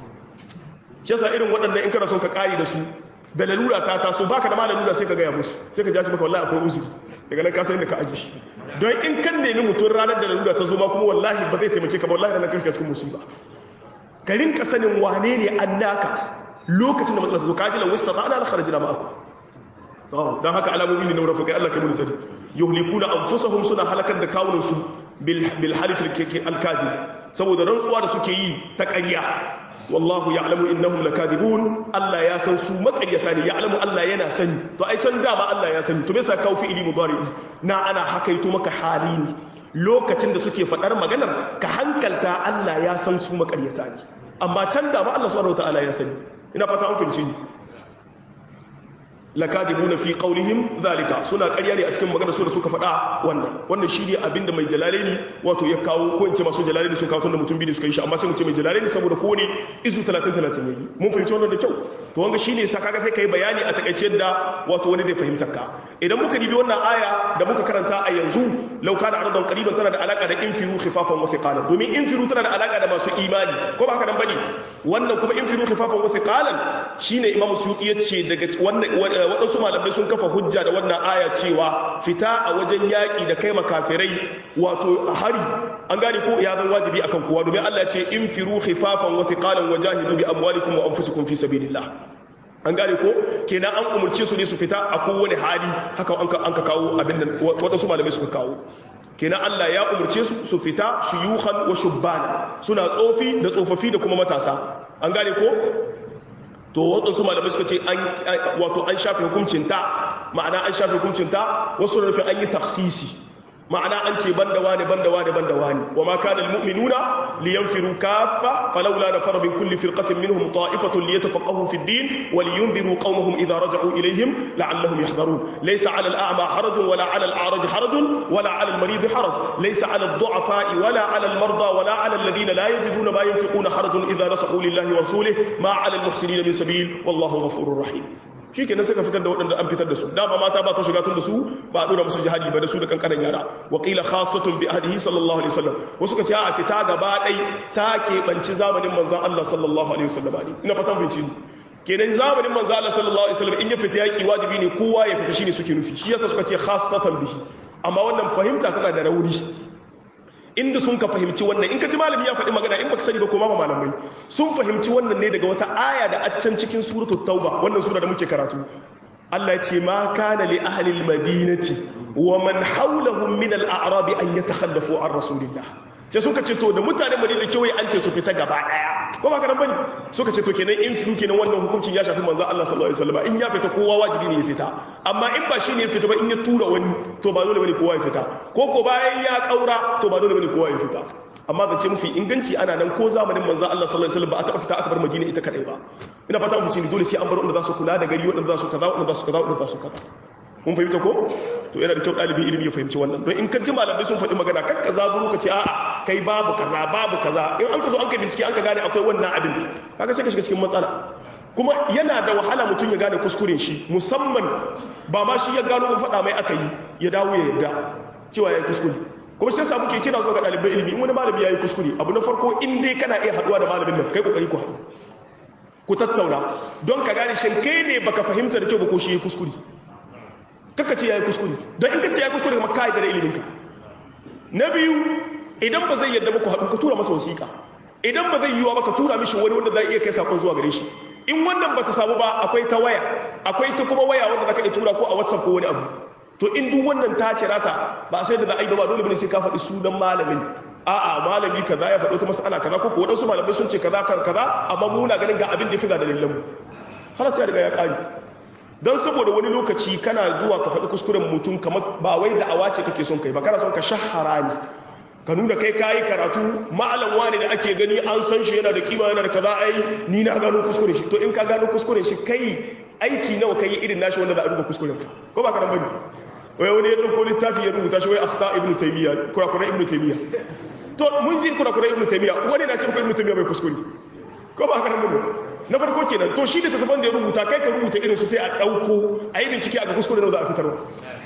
Speaker 1: shi yasa irin waɗannan in kana son ka kare da su da lalura ta taso baka da ma lalura sai ka gaya musu sai ka ji maka wallahi akwai uzuri daga nan ka san inda ka aje shi don in kan nemi mutum ranar da lalura ta zo ma kuma wallahi ba zai taimake ka ba wallahi ranar ka cikin musiba ka rinka sanin wane ne annaka lokacin da matsalar ta zo ka ji la wasta ba ana la kharajina ma'akum don haka alamomi ne na murafikai Allah kai mun sani yuhlikuna anfusahum suna halakar da kawunan su bil bil halif al kadhib saboda rantsuwa da suke yi ta ƙarya wallahu ya'lamu innahum lakadibun Allah ya san su makaryata ne ya'lamu Allah yana sani to ai can dama Allah ya sani to me yasa kawo fi'ili mudari na ana hakaito maka hali ne lokacin da suke fadar maganar ka hankalta Allah ya san su makaryata ne amma can dama Allah subhanahu wataala ya sani ina fata an fahimci ni lakadibuna fi qawlihim zalika suna ƙarya ne a cikin maganar su da suka faɗa wannan wannan shi ne abinda mai jalalaini wato ya kawo ko in ce masu jalalaini sun kawo tunda mutum biyu suka yi shi amma sai mu ce mai jalalaini saboda ko ne izu 30 30 yayi mun fahimci wannan da kyau to wanga shine sa kaga sai kai bayani a takaice yadda wato wani zai fahimta ka idan muka dibi wannan aya da muka karanta a yanzu law kana ardan qariban tana da alaka da infiru khifafan wa thiqalan domin infiru tana da alaka da masu imani ko ba haka nan bane wannan kuma infiru khifafan wa thiqalan shine imam suyuti yace daga wannan waɗansu malamai sun kafa hujja da wannan aya cewa fita a wajen yaƙi da kai makafirai wato hari an gane ko ya zan wajibi akan kowa domin Allah ya ce in firu khifafan wa thiqalan wa jahidu bi amwalikum wa anfusikum fi sabilillah an gane ko kenan an umurce su ne su fita a kowane hali haka an ka kawo abin nan waɗansu malamai suka kawo kenan Allah ya umurce su su fita shuyukhan wa shubbana suna tsofi da tsofaffi da kuma matasa an gane ko to waɗansu malamai suka ce wato an shafe hukuncinta ma'ana an shafe hukuncinta wasu da nufin an yi taksisi ma'ana an ce banda wani banda wani banda wani wa ma kana almu'minuna liyanfiru kaffa falawla nafara min kulli firqatin minhum ta'ifatun liyatafaqahu fi ad-din wa liyunziru qaumahum idha raja'u ilayhim la'allahum yahdharun laysa 'ala al-a'ma harajun wala 'ala al-a'raj harajun wala 'ala al-marid haraj laysa 'ala ad-du'afa'i wala 'ala al-marda wala 'ala alladhina la yajiduna ma yunfiquna harajun idha nasahu lillahi wa rasulihi ma 'ala al-muhsinina min sabil wallahu ghafurur rahim shi kenan suka fitar da waɗanda an fitar da su dama mata ba ta shiga tun da su ba a ɗora musu jihadi ba da su da kankanan yara wa qila khassatun bi ahdihi sallallahu alaihi wasallam wasu ka ce a fita gaba ɗai ta keɓanci zamanin manzon Allah sallallahu alaihi wasallam ne ina fatan fahimci kenan zamanin manzon Allah sallallahu alaihi wasallam in ya fita yaki wajibi ne kowa ya fita shine suke nufi shi yasa suka ce khassatan bihi amma wannan fahimta tana da rauni inda sun ka fahimci wannan in ka ji malami ya faɗi magana in baka sani ba ko ma malamai sun fahimci wannan ne daga wata aya da accan cikin suratul tauba wannan sura da muke karatu Allah ya ce ma kana li ahli al-madinati wa man hawlahum min al-a'rab an yatakhallafu an rasulillah sai suka ce to da mutanen madina kewaye an ce su fita gaba daya ko ba karan bane suka ce to kenan in filu kenan wannan hukuncin ya shafi manzo Allah sallallahu alaihi wasallam in ya fita kowa wajibi ne ya fita amma in ba shine ya fita ba in ya tura wani to ba dole bane kowa ya fita ko ko bayan ya kaura to ba dole bane kowa ya fita amma zance mafi inganci ana nan ko zamanin manzo Allah sallallahu alaihi wasallam ba a taba fita aka bar Madina ita kadai ba ina fata mu ci dole sai an bar wanda za su kula da gari wanda za su kaza wanda za su kaza wanda za su kaza mun fahimta ko to yana da kyau ɗalibin ilimi ya fahimci wannan don in ka ji malamai sun faɗi magana kan kaza buru ka ce a'a kai babu kaza babu kaza in an ka zo an ka bincike an ka gane akwai wannan abin kaga sai ka shiga cikin matsala kuma yana da wahala mutum ya gane kuskuren shi musamman ba ma shi ya gano ba faɗa mai aka yi ya dawo ya yarda cewa ya yi kuskure kuma shi yasa muke kira zuwa ga ɗalibai ilimi in wani malami ya yi kuskure abu na farko in dai kana iya haɗuwa da malamin nan kai kokari ku haɗu ku tattauna don ka gane shin kai ne baka fahimta da kyau ba ko shi ya yi kuskure kaka ce ya yi kuskure don in ka ce ya yi kuskure kuma ka da iliminka na biyu idan ba zai yadda ba ku haɗu ka tura masa wasiƙa idan ba zai yiwa ba ka tura mishi wani wanda zai iya kai sakon zuwa gare shi in wannan ba ta samu ba akwai ta waya akwai ta kuma waya wanda za ka iya tura ko a whatsapp ko wani abu to in duk wannan ta cira ta ba sai da za a yi ba dole bane sai ka faɗi sunan malamin a'a malami kaza ya faɗo ta mas'ala kaza ko ko waɗansu malamai sun ce kaza kan kaza amma mu na ganin ga abin da ya fi ga dalilan mu har sai ya riga ya ƙare don saboda wani lokaci kana zuwa ka faɗi kuskuren mutum kamar ba wai da awa ce kake son kai ba kana son ka shahara ne ka nuna kai kayi karatu ma'alan wani da ake gani an san shi yana da kima yana da kaza ai ni na gano kuskure shi to in ka gano kuskure shi kai aiki nawa kai irin nashi wanda za a duba kuskuren ka ko ba ka nan bane wai wani ya dauko littafi ya rubuta shi wai akhta ibnu taymiya kurakura ibnu taymiya to mun ji kurakura ibnu taymiya wani na ce ko ibnu taymiya bai kuskure ko ba ka nan bane na farko kenan to shi da tattafan da ya rubuta kai ka rubuta irin su sai a ɗauko a yi bincike a ga kuskure da za a fitarwa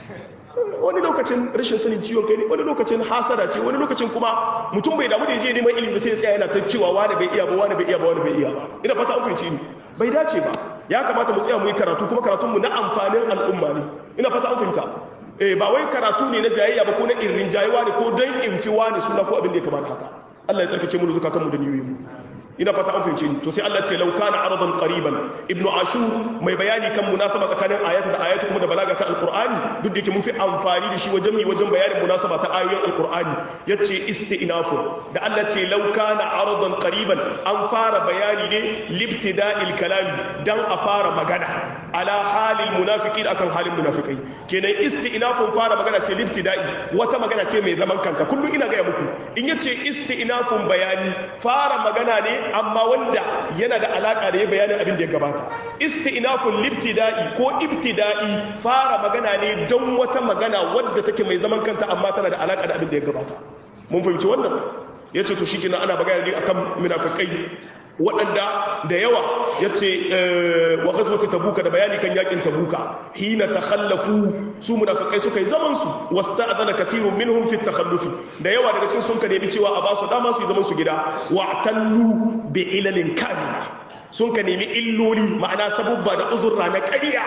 Speaker 1: wani lokacin rashin sanin ciwon kai ne wani lokacin hasada ce wani lokacin kuma mutum bai damu da ya je neman ilimi sai ya tsaya yana ta cewa wani bai iya ba wani bai iya ba wani bai iya ba ina fata an fahimci ni bai dace ba ya kamata mu tsaya mu yi karatu kuma karatun mu na amfanin al'umma ne ina fata an fahimta eh ba wai karatu ne na jayayya ba ko na irin jayewa ne ko dan in fi wani suna ko abin da ya kamata haka Allah ya tsarkake mu da zukatan mu da niyoyin mu ina fata an fahimce ni to sai Allah ce law kana aradan qariban ibnu ashur mai bayani kan munasaba tsakanin ayatu da ayatu kuma da balaga ta alqur'ani duk da yake mun fi amfani da shi wajen mi wajen bayanin munasaba ta ayoyin alqur'ani yace istinafu da Allah ce law kana aradan qariban an fara bayani ne libtida'il kalami dan a fara magana ala halil munafiqin akan halin munafikai kenan istinafun fara magana ce libtida'i wata magana ce mai zaman kanta kullum ina ga muku in yace istinafun bayani fara magana ne amma wanda yana da alaka da ya bayanin abin da ya gabata istinafun libtida'i ko ibtida'i fara magana ne don wata magana wadda take mai zaman kanta amma tana da alaka da abin da ya gabata mun fahimci wannan yace to shi ana magana ne akan munafikai waɗanda da yawa ya ce wa gazwata tabuka da bayani kan yakin tabuka hina takhallafu su munafikai suka yi zaman su wasta'adana kathirun minhum fi takhallufi da yawa daga cikin sun ka nemi cewa a basu dama su yi zaman su gida wa tallu bi ilalin kamila sun ka nemi illoli ma'ana sabubba da uzurra na ƙarya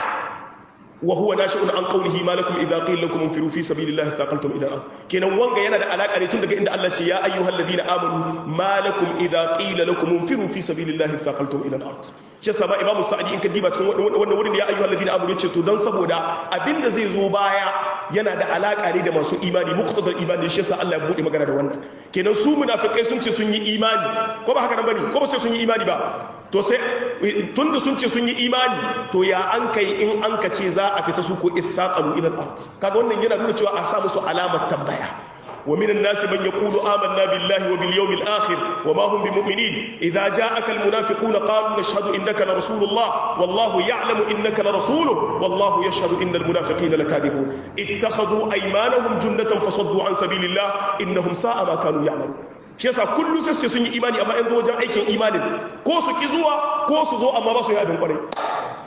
Speaker 1: وهو ناشئ عن قوله ما لكم اذا قيل لكم انفروا في سبيل الله ثاقلتم الى الارض kenan wanga yana da alaka ne tun daga inda Allah ce ya ayyuhal ladina amanu ma lakum idza qila lakum infiru fi sabilillahi thaqaltum ila al-ard shi yasa ma imam sa'idi in ka diba cikin wannan wurin ya ayyuhal ladina amanu yace to dan saboda abinda zai zo baya yana da alaka ne da masu imani muqtadal imani shi yasa Allah ya bude magana da wannan kenan su munafikai sun ce sun yi imani ko ba haka nan bane ko ba sai sun yi imani ba to sai tunda sun ce sun yi imani to ya an kai in an ka ce za a fita su ko ithaqalu ila al-ard kaga wannan yana nuna cewa a sa musu alamar tambaya wa minan nasi man yaqulu amanna billahi wa bil yawmil akhir wa ma hum bimu'minin idza ja'aka al-munafiquna qalu nashhadu innaka la rasulullah wallahu ya'lamu innaka la rasuluhu wallahu yashhadu innal munafiqina lakadibun ittakhadhu aymanahum junnatan fasaddu an sabilillah innahum sa'a ma kanu ya'malun shi yasa kullum sai sun yi imani amma yanzu wajen aikin imanin ko su ki zuwa ko su zo amma ba su yi abin kwarai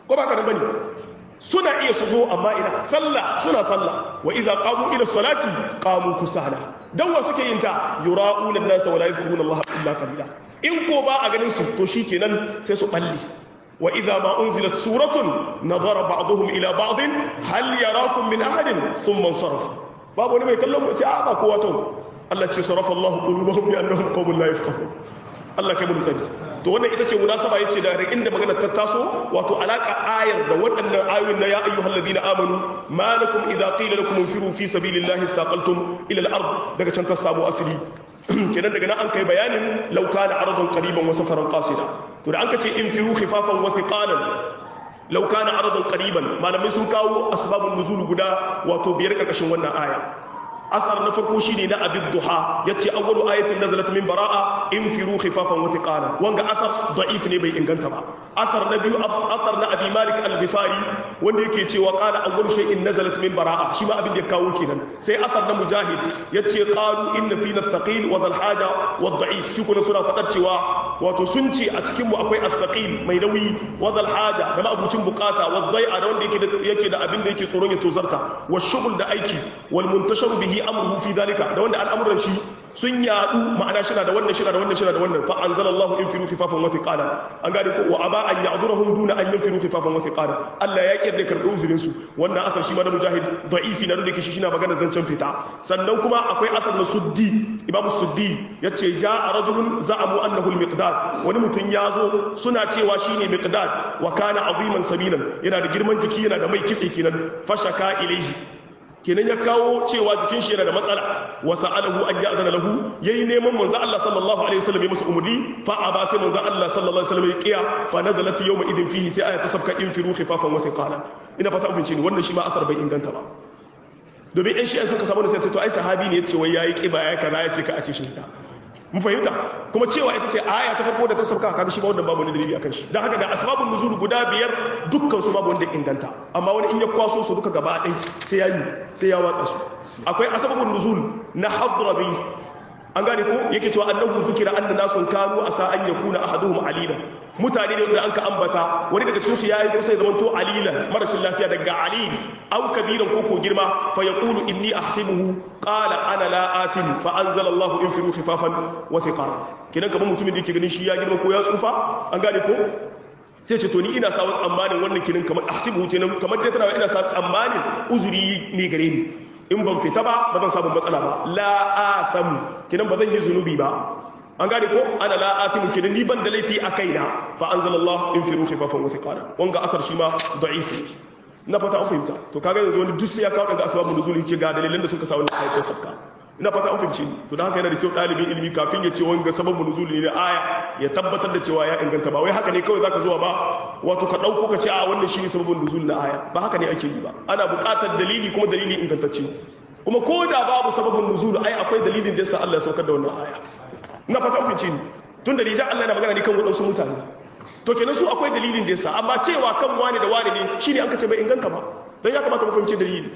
Speaker 1: ko ba ka da bane suna iya su zo amma ina sallah suna sallah wa idza qamu ila salati qamu kusala dan wa suke yin ta yura'una an-nas wa la yadhkuruna Allah illa qalila in ko ba a ganin su to shikenan sai su balle wa idza ma unzilat suratun nazara ba'dhum ila ba'd hal yarakum min ahadin thumma sarafu babu wani mai kallon mu ce a ba kowa to Allah ce sarafa Allah qulubahum bi annahum qawmun la yafqahun Allah kai mu sani to wannan ita ce munasaba yace da inda magana ta taso wato alaka ayar da waɗannan ayoyin na ya ayyuhal ladina amanu malakum idza qila lakum infiru fi sabilillahi thaqaltum ila al-ard daga can ta samu asali kenan daga nan an kai bayanin law kana aradan qariban wa safaran qasida to da an kace infiru khifafan wa thiqalan law kana aradan qariban malamai sun kawo asbabun nuzul guda wato biyar karkashin wannan aya athar na farko shine na abid duha yace awwalu ayatin nazalat min baraa infiru khifafan wa thiqalan wanga athar da'if ne bai inganta ba athar na biyu athar na abi malik al-ghifari wanda yake cewa qala awwalu shay'in nazalat min baraa shi ma abin da ya kawo kenan sai athar na mujahid yace qalu inna fina athqil wa dhal haja wa da'if shi kuma suna fadar cewa wato sun ce a cikin mu akwai athqil mai nauyi wa dhal haja da ma'abucin bukata wa dai'a da wanda yake da yake da abin da yake tsoron ya tozarta wa shughul da aiki wal muntasharu bihi amruhu fi dalika da wanda al'amuran shi sun yadu ma'ana shi da wannan shi da wannan shi da wannan fa anzalallahu infiru khifafan wa thiqala an gane ko wa aba an ya'dhurahum duna an yanfiru khifafan wa thiqala Allah ya kirda karbi uzurin su wannan asar shi ma da mujahid da'ifi na da kishi shi na magana zancen fita sannan kuma akwai asar na suddi imam suddi yace ja'a rajulun za'amu annahu al-miqdad wani mutum ya zo suna cewa shine miqdad wa kana aziman sabilan yana da girman jiki yana da mai kitse kenan fashaka ilaihi kenan ya kawo cewa jikin shi yana da matsala wa sa'alahu an ya'zana lahu yayi neman manzo Allah sallallahu alaihi wasallam ya masa umurni fa aba sai manzo Allah sallallahu alaihi wasallam ya kiya fa nazalat yawma idin fihi sai aya ta sabka infiru khifafan wa thiqala ina fata abin ni wannan shi ma asar bai inganta ba domin ɗan shi'an suka samu da sai to ai sahabi ne yace wai yayi kiba ya kaza yace ka a ce shi ta mun fahimta kuma cewa ita ce aya ta farko da ta sauka kaga shi ba wannan babu wani dalili akan shi dan haka da asbabun nuzul guda biyar dukkan su babu wanda inganta amma wani in ya kwaso su duka gaba ɗaya sai ya yi sai ya watsa su akwai asbabun nuzul na hadrabi an gane ko yake cewa annahu zikira anna nasun kanu asa an yakuna ahaduhum alila mutane ne da anka ambata wani daga cikin su yayi kusa ya zamanto alilan marashin lafiya daga alil aw kabiran koko girma fa yaqulu inni ahsibuhu qala ana la afil fa anzala Allahu infiru khifafan wa thiqala kidan kaman mutumin da yake ganin shi ya girma ko ya tsufa an gane ko sai ce to ni ina sa tsammanin wannan kinin kamar ahsibuhu kenan kamar dai tana ina sa tsammanin uzuri ne gare ni in ban fita ba ba zan samu matsala ba la athamu kidan ba zan yi zunubi ba an gane ko ana la athimu kidan ni ban da laifi a kaina fa anzalallahu infiru khifafan wa thiqala wanga asar shi ma da'ifi na fata an fahimta to kaga yanzu wani duk sai ya kawo daga asbabun nuzuli ce ga dalilan da suka sa wannan ayatin sabka ina fata an fahimci ni to dan haka yana da kyau dalibin ilimi kafin ya ce wanga sababun nuzuli ne aya ya tabbatar da cewa ya inganta ba wai haka ne kawai zaka zuwa ba wato ka dauko ka ce a wannan shine sababun nuzuli na aya ba haka ne ake yi ba ana buƙatar dalili kuma dalili ingantacce kuma ko da babu sababun nuzul ai akwai dalilin da yasa Allah ya saukar da wannan aya ina fata an fahimci ni tun da rijan Allah yana magana ne kan wadansu mutane to kenan su akwai dalilin da yasa amma cewa kan wani da wani ne shine an kace bai inganta ba dan ya kamata mu fahimci dalili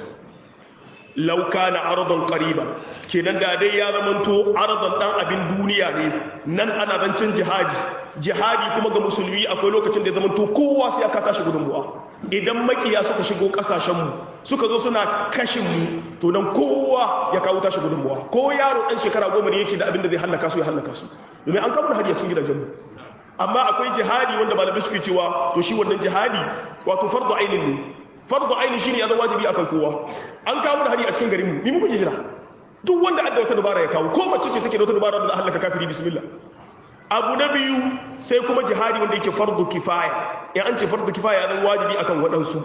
Speaker 1: law kana aradan qariban kenan da dai ya zamanto aradan dan abin duniya ne nan ana zancin jihadi jihadi kuma ga musulmi akwai lokacin da ya zamanto kowa sai aka tashi gudunmuwa idan makiya suka shigo kasashen mu suka zo suna kashin mu to nan kowa ya kawo tashi gudunmuwa ko yaro dan shekara goma ne yake da abin da zai hallaka su ya hallaka su domin an kawo hari a cikin gidajen mu amma akwai jihadi wanda malamai suke cewa to shi wannan jihadi wato fardu ainin ne fardu ainin shine ya zama wajibi akan kowa an kawo da hari a cikin garin mu ni muke jira duk wanda adda wata dubara ya kawo ko mace ce take da wata dubara da halaka kafiri bismillah abu na biyu sai kuma jihadi wanda yake fardu kifaya in an ce fardu kifaya ya zama wajibi akan waɗansu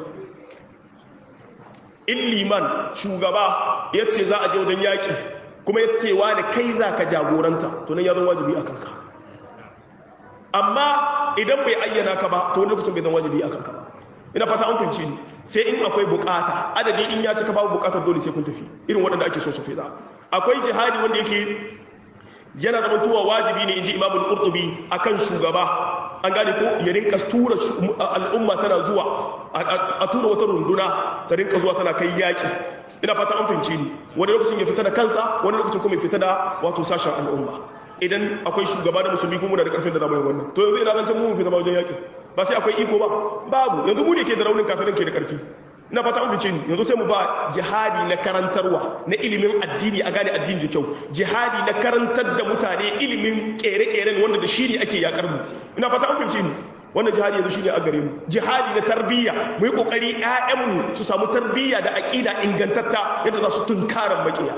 Speaker 1: in liman shugaba ya ce za a je wajen yaƙi kuma ya ce wani kai za ka jagoranta to nan ya zama wajibi akan ka amma idan bai ayyana ka ba to wani lokacin bai zama wajibi akan ka ba ina fata an fahimci ni sai in akwai bukata adadi in ya cika babu bukatar dole sai kun tafi irin waɗanda ake so su fi akwai jihadi wanda yake yana zama tuwa wajibi ne inji imamul qurtubi akan shugaba an gane ko ya rinka tura al'umma tana zuwa a tura wata runduna ta rinka zuwa tana kai yaki ina fata an fahimci ni wani lokacin ya fita da kansa wani lokacin kuma ya fita da wato sashen al'umma idan akwai shugaba da musulmi kuma da karfin da zamu yi wannan to yanzu ina zan can mu fita ba wajen yaki ba sai akwai iko ba babu yanzu mu ne ke da raunin kafirin ke da karfi ina fata an fice ni yanzu sai mu ba jihadi na karantarwa na ilimin addini a gane addini da kyau jihadi na karantar da mutane ilimin kere-keren wanda da shi ne ake yakar mu ina fata an fice ni wannan jihadi yanzu shine a gare mu jihadi na tarbiyya mu yi kokari ƴaƴanmu su samu tarbiyya da aqida ingantatta yadda za su tunkaran makiya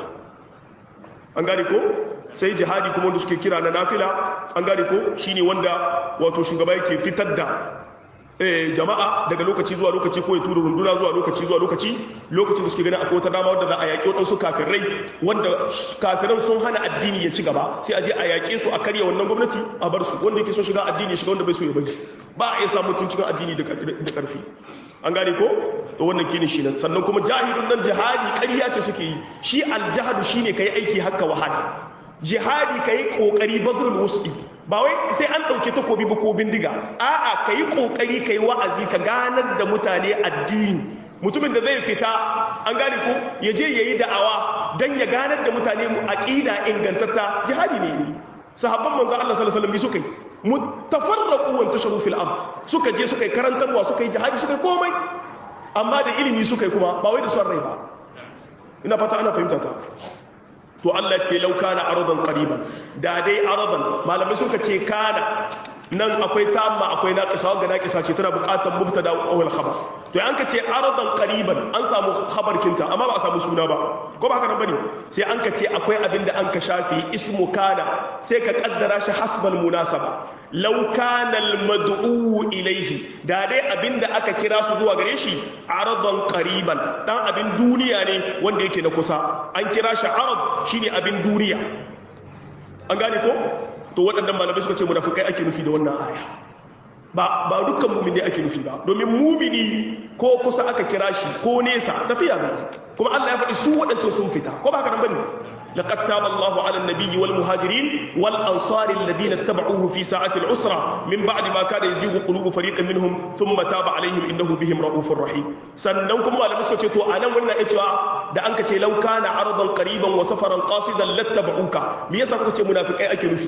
Speaker 1: an gane ko sai jihadi kuma wanda suke kira na nafila an gane ko shine wanda wato shugaba yake fitar da jama'a daga lokaci zuwa lokaci ko ya tura runduna zuwa lokaci zuwa lokaci lokacin da suke ganin akwai wata dama wadda za a yaƙi waɗansu kafirai wanda kafiran sun hana addini ya ci gaba sai a je a yaƙe su a karya wannan gwamnati a bar su wanda yake so shiga addini ya shiga wanda bai so ya bari ba a iya samun tun cikin addini da ƙarfi an gane ko to wannan kine shi nan sannan kuma jahilun nan jihadi ƙarya ce suke yi shi aljahadu shine kai aiki hakka wahala jihadi kai kokari bazrul wus'i ba wai sai an ɗauki takobi ba ko bindiga a'a ka yi ƙoƙari ka yi wa'azi ka ganar da mutane addini mutumin da zai fita an gane ko ya je ya yi da'awa don ya ganar da mutane mu aƙida ingantatta jihadi ne yi sahabban manzan Allah sallallahu alaihi wasallam suka yi mutafarraqu wa tasharu fil ard suka je suka yi karantarwa suka yi jihadi suka yi komai amma da ilimi suka yi kuma ba wai da son rai ba ina fata ana fahimta ta to Allah ce lau kana aradan qariban da dai aradan malamai suka ce kana nan akwai tamma akwai naqisa wanda naqisa ce tana buƙatar mubtada wal khabar to an ka ce aradan qariban an samu khabar kinta amma ba a samu suna ba ko ba haka nan bane sai an ka ce akwai abinda an ka shafi ismu kana sai ka kaddara shi hasbal munasaba law kana al mad'u ilayhi da dai abinda aka kira su zuwa gare shi aradan qariban dan abin duniya ne wanda yake na kusa an kira shi arad shine abin duniya an gane ko to waɗannan malamai suka ce munafikai ake nufi da wannan aya ba ba dukkan mumini ake nufi ba domin mumini ko kusa aka kira shi ko nesa tafiya ne kuma Allah ya faɗi su waɗancan sun fita ko ba haka nan bane لقد تاب الله على النبي والمهاجرين والأنصار الذين اتبعوه في ساعة العسرة من بعد ما كان يزيغ قلوب فريق منهم ثم تاب عليهم إنه بهم رؤوف رحيم سننكم على مسكة تو أنا ونا إتوا da an kace law kana aradan qariban wa safaran qasidan lattaba'uka me yasa kuka ce munafikai ake nufi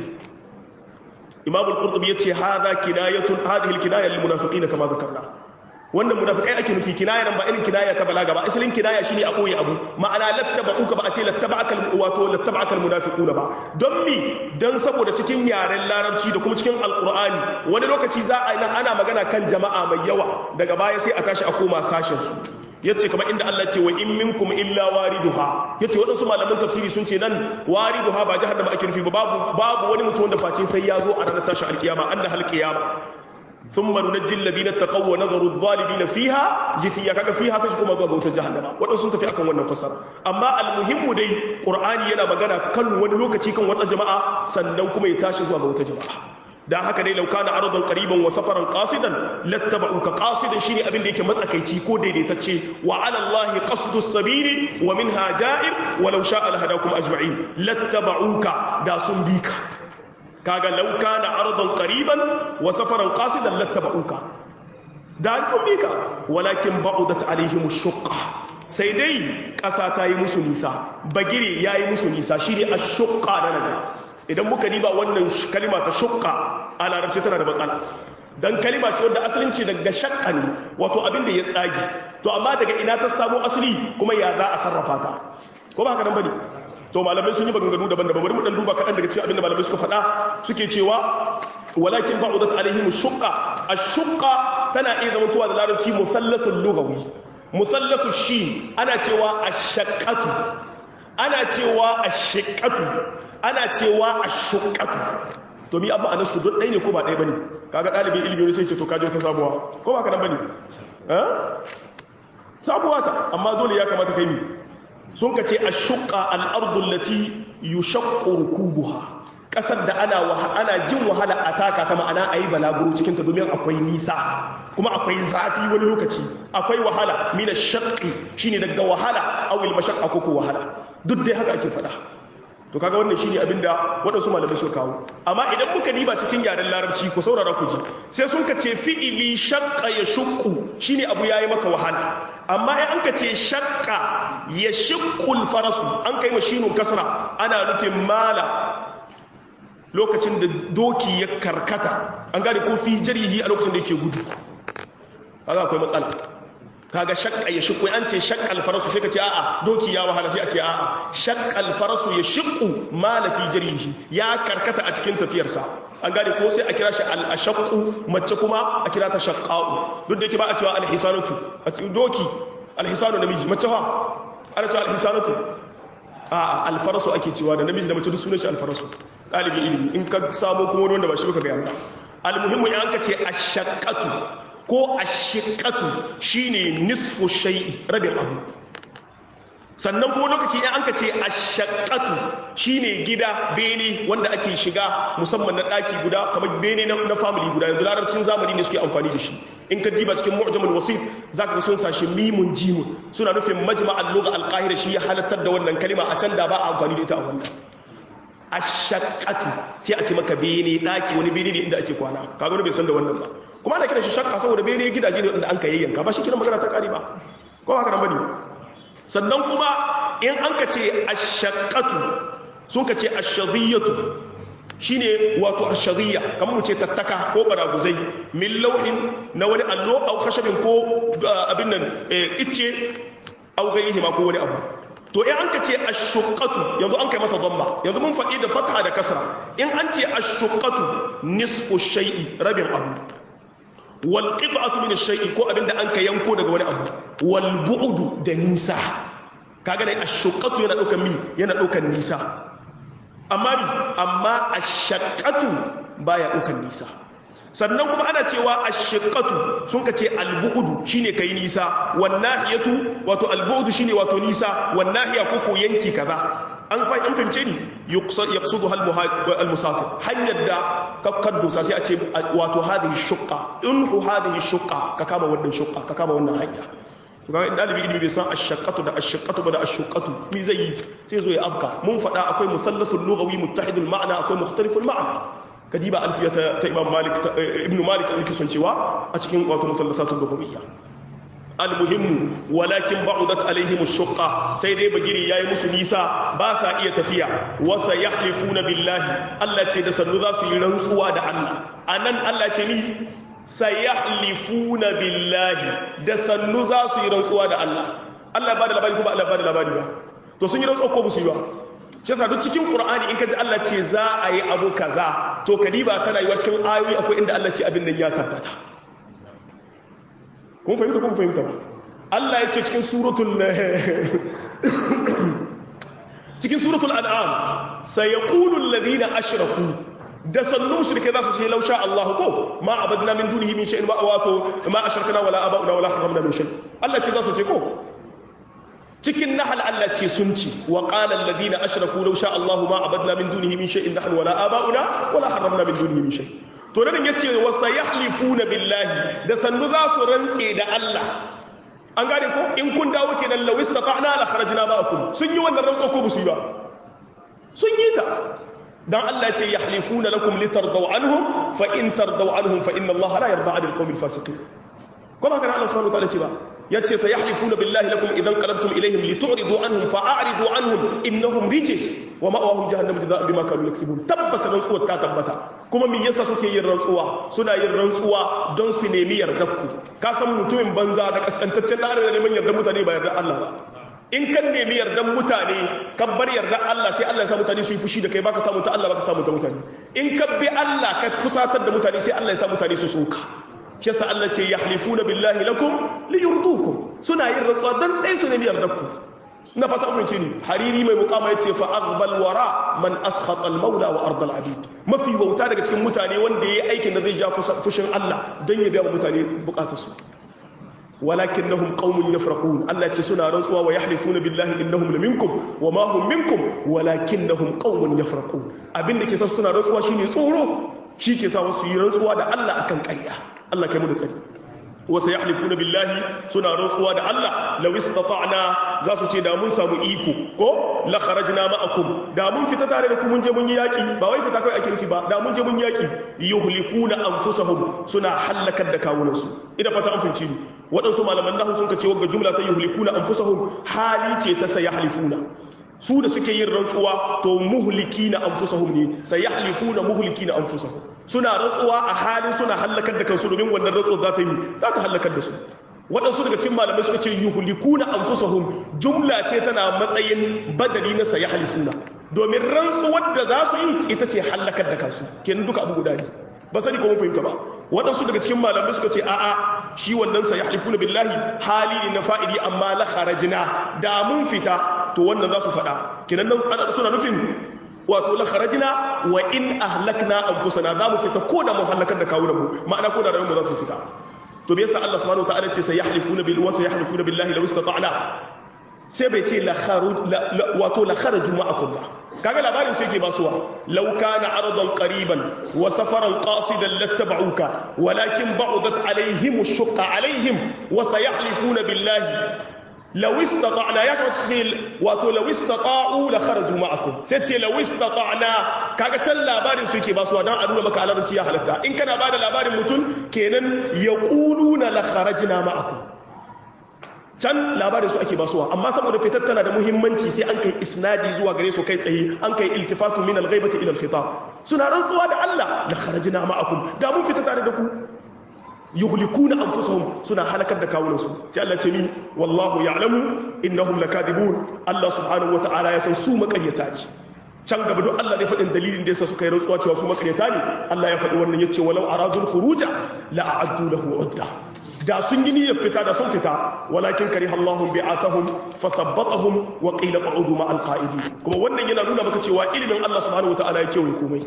Speaker 1: Imam al-Qurtubi yace hadha kinayatun hadhihi al-kinaya lil munafiqin kama dhakarna wannan munafikai ake nufi kinaya nan ba irin kinaya ta balaga ba asalin kinaya shine a boye abu ma'ana lattaba'uka ba a ce lattaba'aka wato lattaba'aka almunafiquna ba don mi dan saboda cikin yaren larabci da kuma cikin alqur'ani wani lokaci za a nan ana magana kan jama'a mai yawa daga baya sai a tashi a koma sashen su yace kamar inda Allah ce wa in minkum illa wariduha yace wadansu malaman tafsiri sun ce nan wariduha ba jahannama ake nufi ba babu babu wani mutum wanda face sai ya zo a ranar tashi alkiyama anna halqiyama ثم ننجي الذين اتقوا ونذر الظالمين فيها جثيا kaga fiha kashi kuma zuwa bautar jahannama wadansu sun tafi akan wannan fasara amma almuhimmu dai qur'ani yana magana kan wani lokaci kan wata jama'a sannan kuma ya tashi zuwa ga wata jama'a dan haka dai law kana aradan qariban wa safaran qasidan lattaba'uka qasidan shine abin da yake matsakaici ko daidaitacce wa ala allahi qasdu sabili wa minha ja'ir wa law sha'a lahadakum ajma'in lattaba'uka da sun bika kaga law kana aradan qariban wa safaran qasidan lattaba'uka da sun bika walakin ba'udat alaihim ash-shuqqa sai dai ƙasa ta yi musu nisa bagire ya yi musu nisa shi ne a shuƙa na naga idan muka diba wannan kalima ta shuƙa a larabci tana da matsala don kalima ce wadda asalin ce daga shakka ne wato abin da ya tsagi to amma daga ina ta samu asali kuma ya za a sarrafa ta ko ba haka nan bane to malamai sun yi maganganu daban-daban bari mu dan duba kaɗan daga cikin abin da malamai suka faɗa suke cewa walakin ba'udat alaihim shuqqa ash-shuqqa tana iya zama tuwa da larabci musallasul lughawi musallasu shi ana cewa ashaqqatu ana cewa ashiqqatu ana cewa ashuqqatu to mi abu anasu duk ɗaya ne ko ba ɗaya bane kaga ɗalibin ilimi ne sai ce to kaje ta sabuwa ko ba ka nan bane eh sabuwa ta amma dole ya kamata kai mi sun ka ce ashuqqa al-ardu allati yushaqqu rukubuha kasar da ana ana jin wahala a taka ta ma'ana a yi balaguro cikinta domin akwai nisa kuma akwai zafi wani lokaci akwai wahala mina shakki shine daga wahala awil mashakka ko wahala duk dai haka ake faɗa to kaga wannan shine abinda waɗansu malamai suka kawo amma idan muka diba cikin yaren larabci ku saurara ku ji sai sun ka ce fi'ili shakka ya shukku shine abu yayi maka wahala amma in an ka ce shakka ya shiqqul farasu an kai mashinun kasra ana nufin mala lokacin da doki ya karkata an gane ko fi jarihi a lokacin da yake gudu kaga akwai matsala kaga shakka ya shiqqu an ce shakka alfarasu sai ka ce a'a doki ya wahala sai a ce a'a shakka alfarasu ya shiqqu ma la fi jarihi ya karkata a cikin tafiyarsa an gane ko sai a kira shi al-ashaqqu mace kuma a kira ta shaqqa'u duk da yake ba a cewa al-hisanatu a cikin doki al-hisanu namiji mace fa ana cewa al-hisanatu a al-farasu ake cewa da namiji da mace duk sunan shi al-farasu dalibi ilimi in ka samu kuma wanda ba shi baka ga yamma al-muhimmu in an ka ce ashaqqatu ko ashiqqatu shine nisfu shay'i rabin abu sannan kuma lokaci in an ka ce ashaqqatu shine gida bene wanda ake shiga musamman na daki guda kamar bene na family guda yanzu larabcin zamani ne suke amfani da shi in ka diba cikin mu'jamul wasit zaka ga sun sashi mimun jimun suna nufin majma'al lugha al-qahira shi ya halattar da wannan kalima a can da ba a amfani da ita a wannan ashaqqatu sai a ce maka bene daki wani bene ne inda ake kwana kaga wani bai san da wannan ba kuma ana kiran shi shakka saboda bene gidaje ne wanda an ka yayyanka ba shi kiran magana ta kari ba ko haka nan bane sannan kuma in an ka ce ashaqqatu sun ka ce ashadhiyatu shine wato ashadhiya kamar mu ce tattaka ko baraguzai min lauhin na wani allo au khashabin ko abin nan icce au gairihi ma ko wani abu to in an ka ce ashuqqatu yanzu an kai mata dhamma yanzu mun faɗi da fatha da kasra in an ce ashuqqatu nisfu shay'i rabin abu wal qit'atu min ash-shay'i ko abinda an ka yanko daga wani abu wal bu'du da nisa kaga dai ashuqqatu yana daukan mi yana daukan nisa amma ni amma ashaqqatu baya daukan nisa sannan kuma ana cewa ashiqqatu sun ka ce albu'du shine kai nisa wan nahiyatu wato albu'du shine wato nisa wan nahiya ko ko yanki kaza an fa an fahimce ni yaqsudu hal musafir hanyar da kakkaddo sai a ce wato hadhihi shuqqa in hu hadhihi shuqqa ka kama wannan shuqqa ka kama wannan hanya to ga dalibi ilimi bai san ashaqqatu da ashaqqatu ba da ashuqqatu mi zai yi sai zo ya afka mun faɗa akwai musallasul lughawi muttahidul ma'na akwai mukhtaliful ma'na kadiba alfiya ta imam malik ibn malik alki sun cewa a cikin wato musallasatul lughawiyya almuhimmu walakin ba'udat alaihim ash-shuqqa sai dai bagiri yayi musu nisa ba sa iya tafiya wa sayahlifuna billahi Allah ce da sannu za su yi rantsuwa da Allah anan Allah ce ni sayahlifuna billahi da sannu za su yi rantsuwa da Allah Allah ba da labari ko ba Allah ba da labari ba to sun yi rantsuwa ko ba su yi ba shi yasa duk cikin qur'ani in ka ji Allah ce za a yi abu kaza to kadiba tana yi wa cikin ayoyi akwai inda Allah ce abin nan ya tabbata kun fahimta kun fahimta ba Allah ya ce cikin suratul cikin suratul an'am sayaqulu alladhina ashraku da sannu mushrike za su ce lausha Allah ko ma abadna min dunihi min shay'in wa wato ma ashrakna wala aba'una wala haramna min shay Allah ce za su ce ko cikin nahal Allah ce sun ci wa qala alladhina ashraku law sha Allahu ma abadna min dunihi min shay'in nahnu wala aba'una wala harramna min dunihi min shay to nan yace wa sayahlifuna billahi da sannu za su rantse da Allah an gane ko in kun dawo kenan law istata'na la kharajna ma'akum sun yi wannan rantso ko musu yi ba sun yi ta dan Allah ce yahlifuna lakum litardaw anhum fa in tardaw anhum fa inna Allah la yarda 'anil qawmil fasiqin kuma kana Allah subhanahu wa ta'ala ce ba yace sayahlifuna billahi lakum idan qalabtum ilayhim litu'ridu anhum fa'ridu anhum innahum rijis wa ma'awahum jahannam jazaa'an bima kanu yaksubun tabbas rantsuwa ta tabbata kuma me yasa suke yin rantsuwa suna yin rantsuwa don su nemi yardar ku ka san mutumin banza da kaskantaccen da da neman yardar mutane ba yardar Allah ba in kan nemi yardar mutane kan bar yardar Allah sai Allah ya sa mutane su yi fushi da kai baka samu ta Allah baka samu ta mutane in ka bi Allah ka fusatar da mutane sai Allah ya sa mutane su soka shi yasa Allah ce yahlifuna billahi lakum liyurdukum suna yin rantsuwa dan dai su ne yardar ku na fata mun ce ni hariri mai mukama yace fa aghbal wara man askhata al maula wa ardal abid mafi wauta daga cikin mutane wanda yayi aikin da zai ja fushin Allah dan ya biya wa mutane bukatar su walakinnahum qaumun yafraqun Allah ce suna rantsuwa wa yahlifuna billahi innahum laminkum wa ma hum minkum walakinnahum qaumun yafraqun abin da ke sa suna rantsuwa shine tsoro shi ke sa wasu yi rantsuwa da Allah akan ƙarya Allah kai mu da tsari wasu ya halifu na billahi suna rantsuwa da Allah law istata'na za su ce da mun samu iko ko la kharajna ma'akum da mun fita tare da ku mun je mun yi yaki ba wai fita kai ake nufi ba da mun je mun yaki yuhlikuna anfusahum suna halakar da kawunansu ina fata an finci ni waɗansu malaman nahu sun ka ce wagga jumla ta yuhlikuna anfusahum hali ce ta sayahlifuna su da suke yin rantsuwa to muhlikina anfusahum ne sayahlifuna muhlikina anfusahum suna rantsuwa a halin suna halakar da kansu domin wannan rantsuwa za ta yi za ta halakar da su waɗansu daga cikin malamai suka ce yuhlikuna anfusahum jumla ce tana matsayin badali na sayahlifuna domin rantsuwar da za su yi ita ce halakar da kansu kenan duka abu guda ne ba sani ko mun fahimta ba waɗansu daga cikin malamai suka ce a'a shi wannan sa yahlifuna billahi hali ne na fa'ili amma la kharajna da mun fita to wannan za su faɗa kenan nan suna nufin wato la kharajna wa in ahlakna anfusana za mu fita ko da mu halakar da kawunan mu ma'ana ko da rayuwar mu za su fita to me yasa Allah subhanahu wa ta'ala ce sai yahlifuna bil wa yahlifuna billahi law istata'na sai bai ce wato la kharaju ma'akum ba kaga labarin su yake basuwa law kana aradan qariban wa safaran qasidan lattaba'uka walakin ba'udat alaihim ash-shaqqa alaihim wa sayahlifuna billahi law istata'na ya kamata ce wato law istata'u la kharaju ma'akum sai ce law istata'na kaga can labarin su yake basuwa dan a nuna maka alarci ya halatta in kana bada labarin mutum kenan yaquluna la kharajna ma'akum can labarin su ake basuwa amma saboda fitar tana da muhimmanci sai an kai isnadi zuwa gare su kai tsaye an kai iltifatu min al-ghaibati ila al-khitab suna rantsuwa da Allah la kharajna ma'akum da mun fita tare da ku yuhlikuna anfusahum suna halakar da kawunan su sai Allah ce ni wallahu ya'lamu innahum lakadibun Allah subhanahu wata'ala ya san su makaryata ne can gaba duk Allah zai faɗin dalilin da yasa suka yi rantsuwa cewa su makaryata ne Allah ya faɗi wannan yace walau aradul khuruja la a'addu lahu udda da sun yi niyyar fita da sun fita walakin kari Allahun bi'athahum fa thabbatahum wa qila qa'udu ma al-qa'idi kuma wannan yana nuna maka cewa ilimin Allah subhanahu wataala ya kewaye komai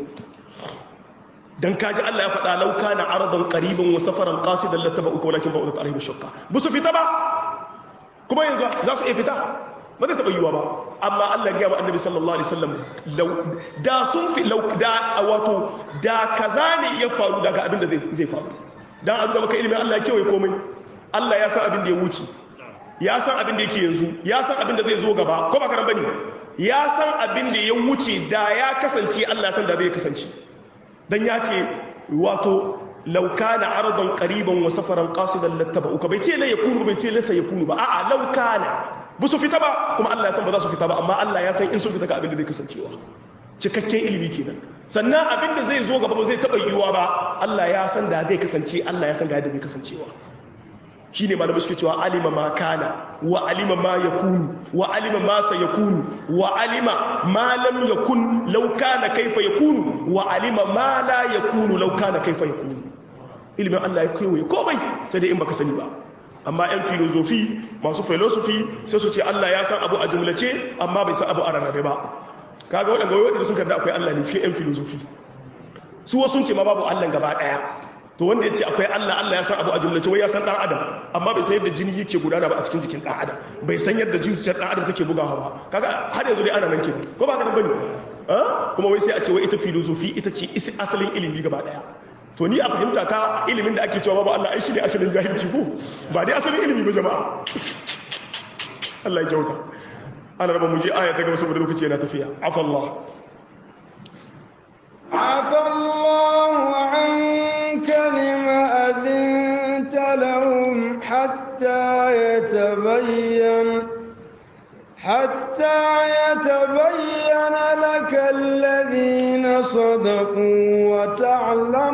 Speaker 1: dan kaji Allah ya faɗa law kana aradan qariban wa safaran qasidan lattaba'uka walakin ba'udat alaihim shaqqa busu fita ba kuma yanzu za su iya fita ba zai taɓa yiwuwa ba amma Allah ya gaya wa annabi sallallahu alaihi wasallam da sun fi da wato da kaza ne ya faru daga abin da zai faru dan a nuna maka ilimin Allah ya kewaye komai Allah ya san abin da ya wuce ya san abin da yake yanzu ya san abin da zai zo gaba ko ba karan bane ya san abin da ya wuce da ya kasance Allah ya san da zai kasance dan ya ce wato law kana aradan qariban wa safaran qasidan lattaba'uka bai ce la yakunu bai ce la sayakunu ba a'a law kana ba su fita ba kuma Allah ya san ba za su fita ba amma Allah ya san in sun fita ga abin da zai kasancewa cikakken ilimi kenan sannan abin da zai zo gaba ba zai taɓa yiwuwa ba Allah ya san da zai kasance Allah ya san ga yadda zai kasancewa shi ne malamai suke cewa alima ma kana wa alima ma ya kunu wa alima ma sa ya kunu wa alima ma lam ya kun lauka na kaifa ya kunu wa alima ma la ya kunu lauka na kaifa ya kunu ilimin Allah ya kewaye komai sai dai in baka sani ba amma 'yan filozofi masu filosofi sai su ce Allah ya san abu a jumlace amma bai san abu a rarrabe ba kaga waɗanda waɗanda sun karda akwai Allah ne cikin 'yan filosofi su wasu sun ce ma babu Allah gaba ɗaya to wanda ya ce akwai Allah Allah ya san abu a jumlace wai ya san ɗan adam amma bai san yadda jini yake gudana ba a cikin jikin ɗan adam bai san yadda zuciyar ɗan adam take bugawa ba kaga har yanzu dai ana nan ke ko ba ka nan bane kuma wai sai a ce wai ita filosofi ita ce isi asalin ilimi gaba ɗaya to ni a fahimta ta ilimin da ake cewa babu Allah ai shi ne asalin jahilci ko ba dai asalin ilimi ba jama'a Allah ya kyauta ana raba mu je aya ta gaba saboda lokaci yana tafiya afallah
Speaker 2: afallahu anka lima adhinta lahum hatta yatabayyan حتى يتبين لك الذين صدقوا وتعلم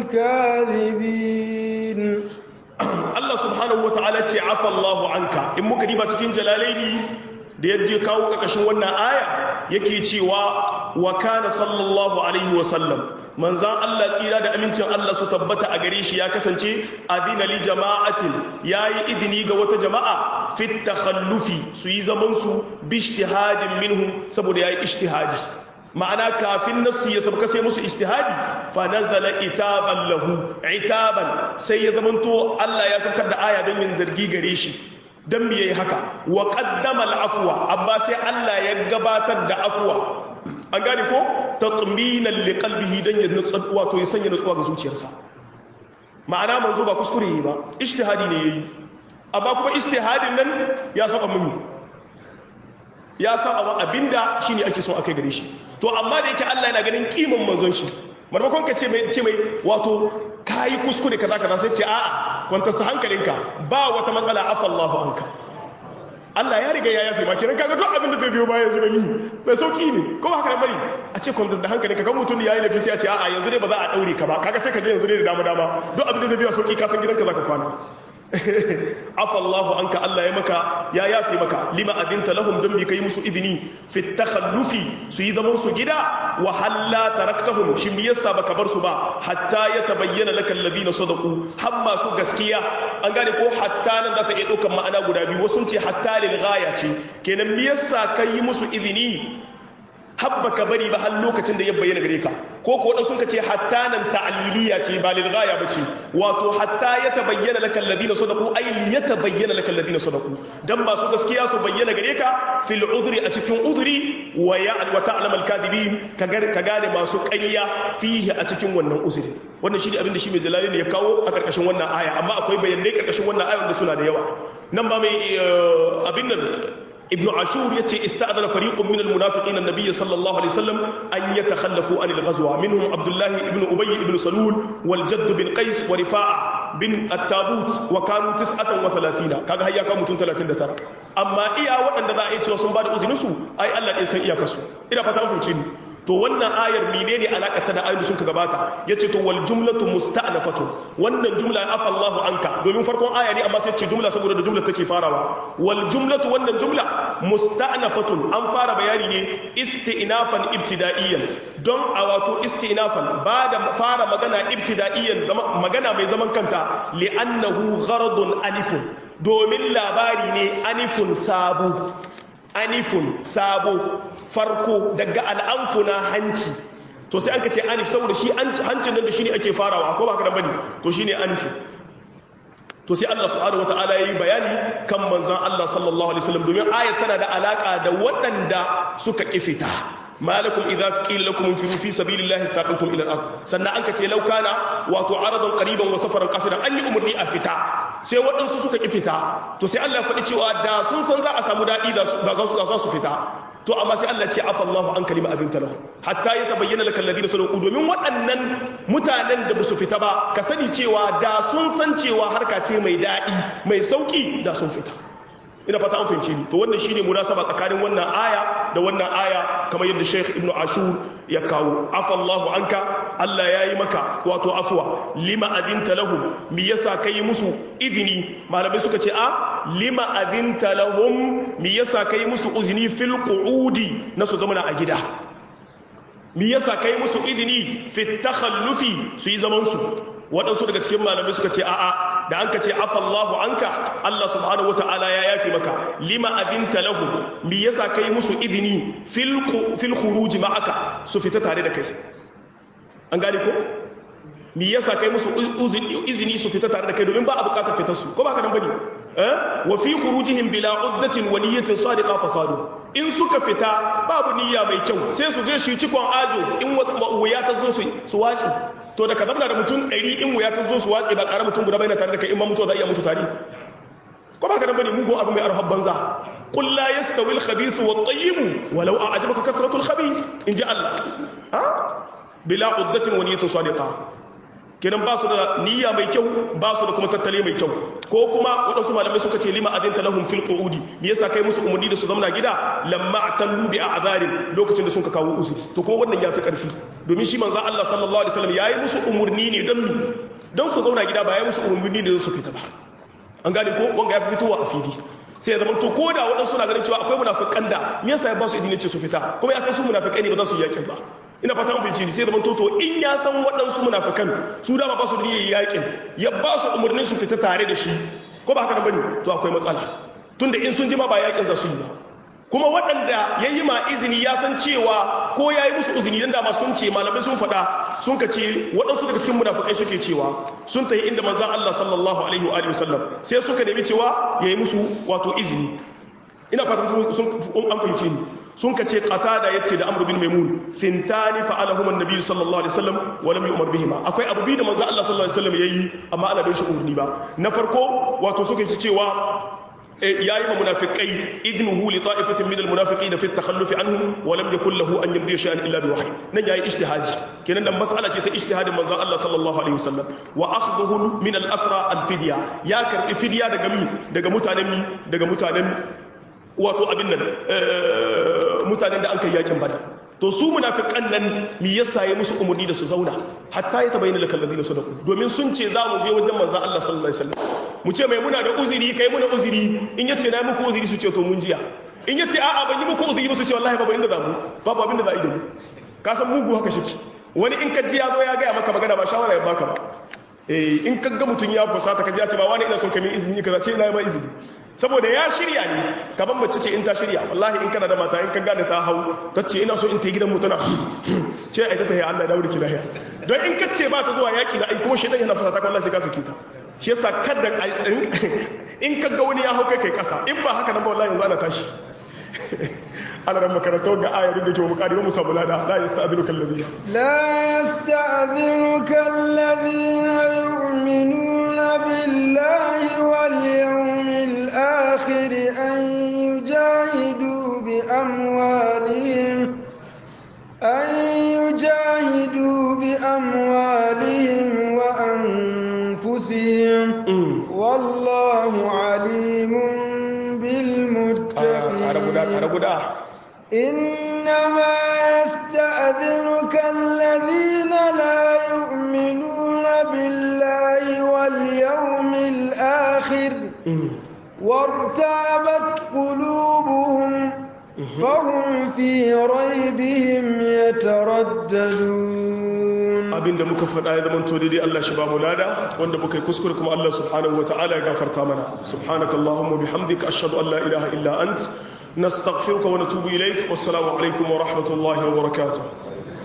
Speaker 2: الكاذبين
Speaker 1: الله سبحانه وتعالى عفى الله عنك إن مكرمة cikin jalalaini da yadda kawo ƙarƙashin wannan aya yake cewa wa kana sallallahu alaihi wa sallam manzan Allah tsira da amincin Allah su tabbata a gare shi ya kasance adina li jama'atin yayi idini ga wata jama'a fit takhallufi su yi zaman su bi ijtihadin minhum saboda yayi ijtihadi ma'ana kafin nasu ya sabka sai musu ijtihadi fa nazala itaban lahu itaban sai ya zamanto Allah ya saukar da aya don yin zargi gare shi dan me yayi haka wa qaddama al-afwa amma sai Allah ya gabatar da afwa an gane ko tatminan liqalbihi dan ya nutsu wato ya sanya nutsuwa ga zuciyarsa ma'ana manzo ba kuskure yi ba ijtihadi ne yayi amma kuma ijtihadin nan ya saba mumi ya saba abinda shine ake so akai gare shi to amma da yake Allah yana ganin kiman manzon shi marmakon ka ce mai ce mai wato kai kuskure kaza kaza sai ce a'a kwanta sa hankalinka ba wata matsala afa Allahu anka Allah ya riga ya yafe ma kenan kaga duk abin da zai biyo baya yanzu da ni mai sauki ne ko haka bari a ce kwanta da hankali kaga mutum ya yi lafi sai a ce a'a yanzu ne ba za a daure ka ba kaga sai ka je yanzu ne da dama dama duk abin da zai biyo sauki ka san gidanka zaka kwana afallahu anka Allah ya maka ya yafe maka lima adinta lahum don bi kai musu izini fi takhallufi su yi zaman su gida wa halla taraktahum shin me yasa baka bar su ba hatta ya tabayyana laka alladhina sadaqu har masu gaskiya an gane ko hatta nan za ta iya daukan ma'ana guda biyu wasu ce hatta lil ghaya ce kenan me yasa kai musu izini habba ka bari ba har lokacin da ya bayyana gare ka ko ko wadansu suka ce hatta nan ta'liliya ce ba lil ghaya bace wato hatta ya tabayyana lakal ladina sadaqu ay li yatabayyana lakal ladina sadaqu dan ba su gaskiya su bayyana gare ka fil udhri a cikin udhri wa ya wa ta'lam al kadibin ka gane masu ƙarya fihi a cikin wannan uzuri wannan shi ne abin da shi mai jalali ne ya kawo a karkashin wannan aya amma akwai bayanai karkashin wannan aya wanda suna da yawa nan ba mai abin nan ابن عاشور يتي استأذن فريق من المنافقين النبي صلى الله عليه وسلم أن يتخلفوا عن الغزوة منهم عبد الله بن أبي بن سلول والجد بن قيس ورفاعة بن التابوت وكانوا تسعة وثلاثين كذا هيا كانوا متون ثلاثين ترى أما إيا وأن ذا إيش وصن بعد أذنسو أي الله إنسان إيا كسو إذا فتاة فهمتني to wannan ayar menene alaka ta da ayoyin da suka gabata yace to wal jumlatu musta'nafatu wannan jumla afa Allahu anka domin farkon aya ne amma sai ce jumla saboda da jumla take farawa wal jumlatu wannan jumla musta'nafatun an fara bayani ne isti'nafan ibtida'iyyan don a wato isti'nafan ba da fara magana ibtida'iyyan magana mai zaman kanta li'annahu gharadun alifun domin labari ne anifun sabu anifun sabo farko daga al'amfuna hanci to sai an ka ce anif saboda shi hancin nan da shi ne ake farawa ko ba ka bane to shi ne anifu to sai Allah subhanahu wataala yayi bayani kan manzon Allah sallallahu alaihi wasallam domin ayat tana da alaka da waɗanda suka kifita malakum idza qila lakum infiru fi sabilillahi thaqaltum ila al-ard sannan an ka ce law kana wato aradan qariban wa safaran qasidan an yi umurni a fita sai waɗansu suka ki fita to sai Allah ya faɗi cewa da sun san za a samu daɗi da za su fita to amma sai Allah ce afa Allahu an kalima abin talahu hatta ya tabayyana lakal ladina sadaqu domin waɗannan mutanen da basu fita ba ka sani cewa da sun san cewa harka ce mai daɗi mai sauki da sun fita ina fata an fahimce ni to wannan shine munasaba tsakanin wannan aya da wannan aya kamar yadda Sheikh Ibn Ashur ya kawo afa Allahu anka Allah yayi maka wato afwa lima adinta lahum me yasa kai musu izini malamai suka ce a lima adinta lahum me yasa kai musu uzini fil qu'udi na su zamana a gida me yasa kai musu izini fi takhallufi su yi zaman su waɗansu daga cikin malamai suka ce a'a da an ka ce afallahu anka Allah subhanahu wata'ala ya yafi maka lima abinta lahu me yasa kai musu izini fil fil khuruj ma'aka su fita tare da kai an gane ko me yasa kai musu izini su fita tare da kai domin ba a bukatar fitar su ko ba ka nan bane eh wa fi khurujihim bila uddatin wa niyyatin sadiqa fasadu in suka fita babu niyya mai kyau sai su je su yi cikon ajo in wata wuya ta zo su su wace to da ka zamna da mutum ɗari in wuya ta zo su watse ba ƙara mutum guda bai na tare da kai in ma mutuwa za a iya mutu tare ko ba ka nan bane mugun abu mai arhab banza qul la yastawi al khabith wa at-tayyib walau a'jabaka kathratu al khabith in ji Allah ha bila uddatin wa niyyatin sadiqa kenan ba su da niyya mai kyau ba su da kuma tattali mai kyau ko kuma waɗansu malamai suka ce lima adinta lahum fil qu'udi me yasa kai musu umurni da su zamna gida lamma atallu bi a'zarin lokacin da sun ka kawo uzuri to kuma wannan yafi karfi domin shi manzo Allah sallallahu alaihi wasallam yayi musu umurni ne don mi don su zauna gida ba yayi musu umurni ne don su fita ba an gane ko wanga ya fitowa a fili sai ya zama to ko da waɗansu na ganin cewa akwai munafikan da me yasa ya ba su izini ce su fita kuma ya san su munafikai ne ba za su yi yakin ba ina fata mun fahimci sai zaman toto in ya san waɗansu munafikan su dama ba su da niyyar yakin ya ba su umarnin su fita tare da shi ko ba haka nan bane to akwai matsala tunda in sun ji ma ba yakin za su yi ba kuma waɗanda ya yi ma izini ya san cewa ko ya yi musu izini dan dama sun ce malamai sun faɗa sun ka ce waɗansu daga cikin munafikai suke cewa sun tayi inda manzon Allah sallallahu alaihi wa alihi wasallam sai suka nemi cewa ya yi musu wato izini ina fatan sun an fahimce ni sun kace qatada yace da amr bin maimun fintani fa'alahum an-nabi sallallahu alaihi wasallam wa lam yu'mar bihima akwai abu bi da manzo Allah sallallahu alaihi wasallam yayi amma ana bai shi umarni ba na farko wato suka ce cewa yayi ma munafiqai idnuhu li ta'ifatin min al-munafiqin fi at-takhalluf anhum wa lam yakul lahu an yamdi shay'an illa bi wahyi nan yayi ijtihadi kenan dan mas'ala ce ta ijtihadin manzo Allah sallallahu alaihi wasallam wa akhdhuhu min al-asra al-fidya ya karbi fidya daga mi daga mutanen mi daga mutanen wato abin nan mutanen da an kai yakin badar to su munafiqan nan mi yasa ya musu umurni da su zauna hatta ya tabayyana lakal ladina sadaqu domin sun ce za mu je wajen manzon Allah sallallahu alaihi wasallam mu ce mai muna da uzuri kai muna uzuri in yace na muku uzuri su ce to mun jiya in yace a'a ban yi muku uzuri ba su ce wallahi babu inda za mu babu abin da za a yi da mu ka san mugu haka shi wani in ka ji ya zo ya gaya maka magana ba shawara ya baka ba eh in ka ga mutun ya fusata ka ji ya ce ba wani ina son ka min izini kaza ce ina ma izini saboda ya shirya ne kaban mace ce in ta shirya wallahi in kana da mata in ka gane ta hau ta ce ina so in ta gidan mutuna ce ai ta tahi Allah ya dawo da ki lahiya don in ka ce ba ta zuwa yaki da ai kuma shedan yana fusata wallahi sai ka sake ta shi yasa kada in ka ga wani ya hau kai kai kasa in ba haka nan ba wallahi yanzu ana tashi على رب كرتو آية ردك ومقاربة مسابلة لا يستأذنك الذين
Speaker 2: لا يستأذنك الذين يؤمنون بالله واليوم الآخر أن يجاهدوا بأموالهم أن يجاهدوا بأموالهم وأنفسهم والله عليم بالمتقين إنما يستأذنك الذين لا يؤمنون بالله واليوم الآخر وارتابت قلوبهم فهم في ريبهم يترددون
Speaker 1: abinda muka faɗa ya zama daidai Allah shi ba mu lada wanda muka yi kuskure kuma Allah subhanahu wa ta'ala ya gafarta mana subhanakallahumma bihamdika ashhadu an la ilaha illa ant نستغفرك ونتوب إليك والسلام عليكم ورحمة الله وبركاته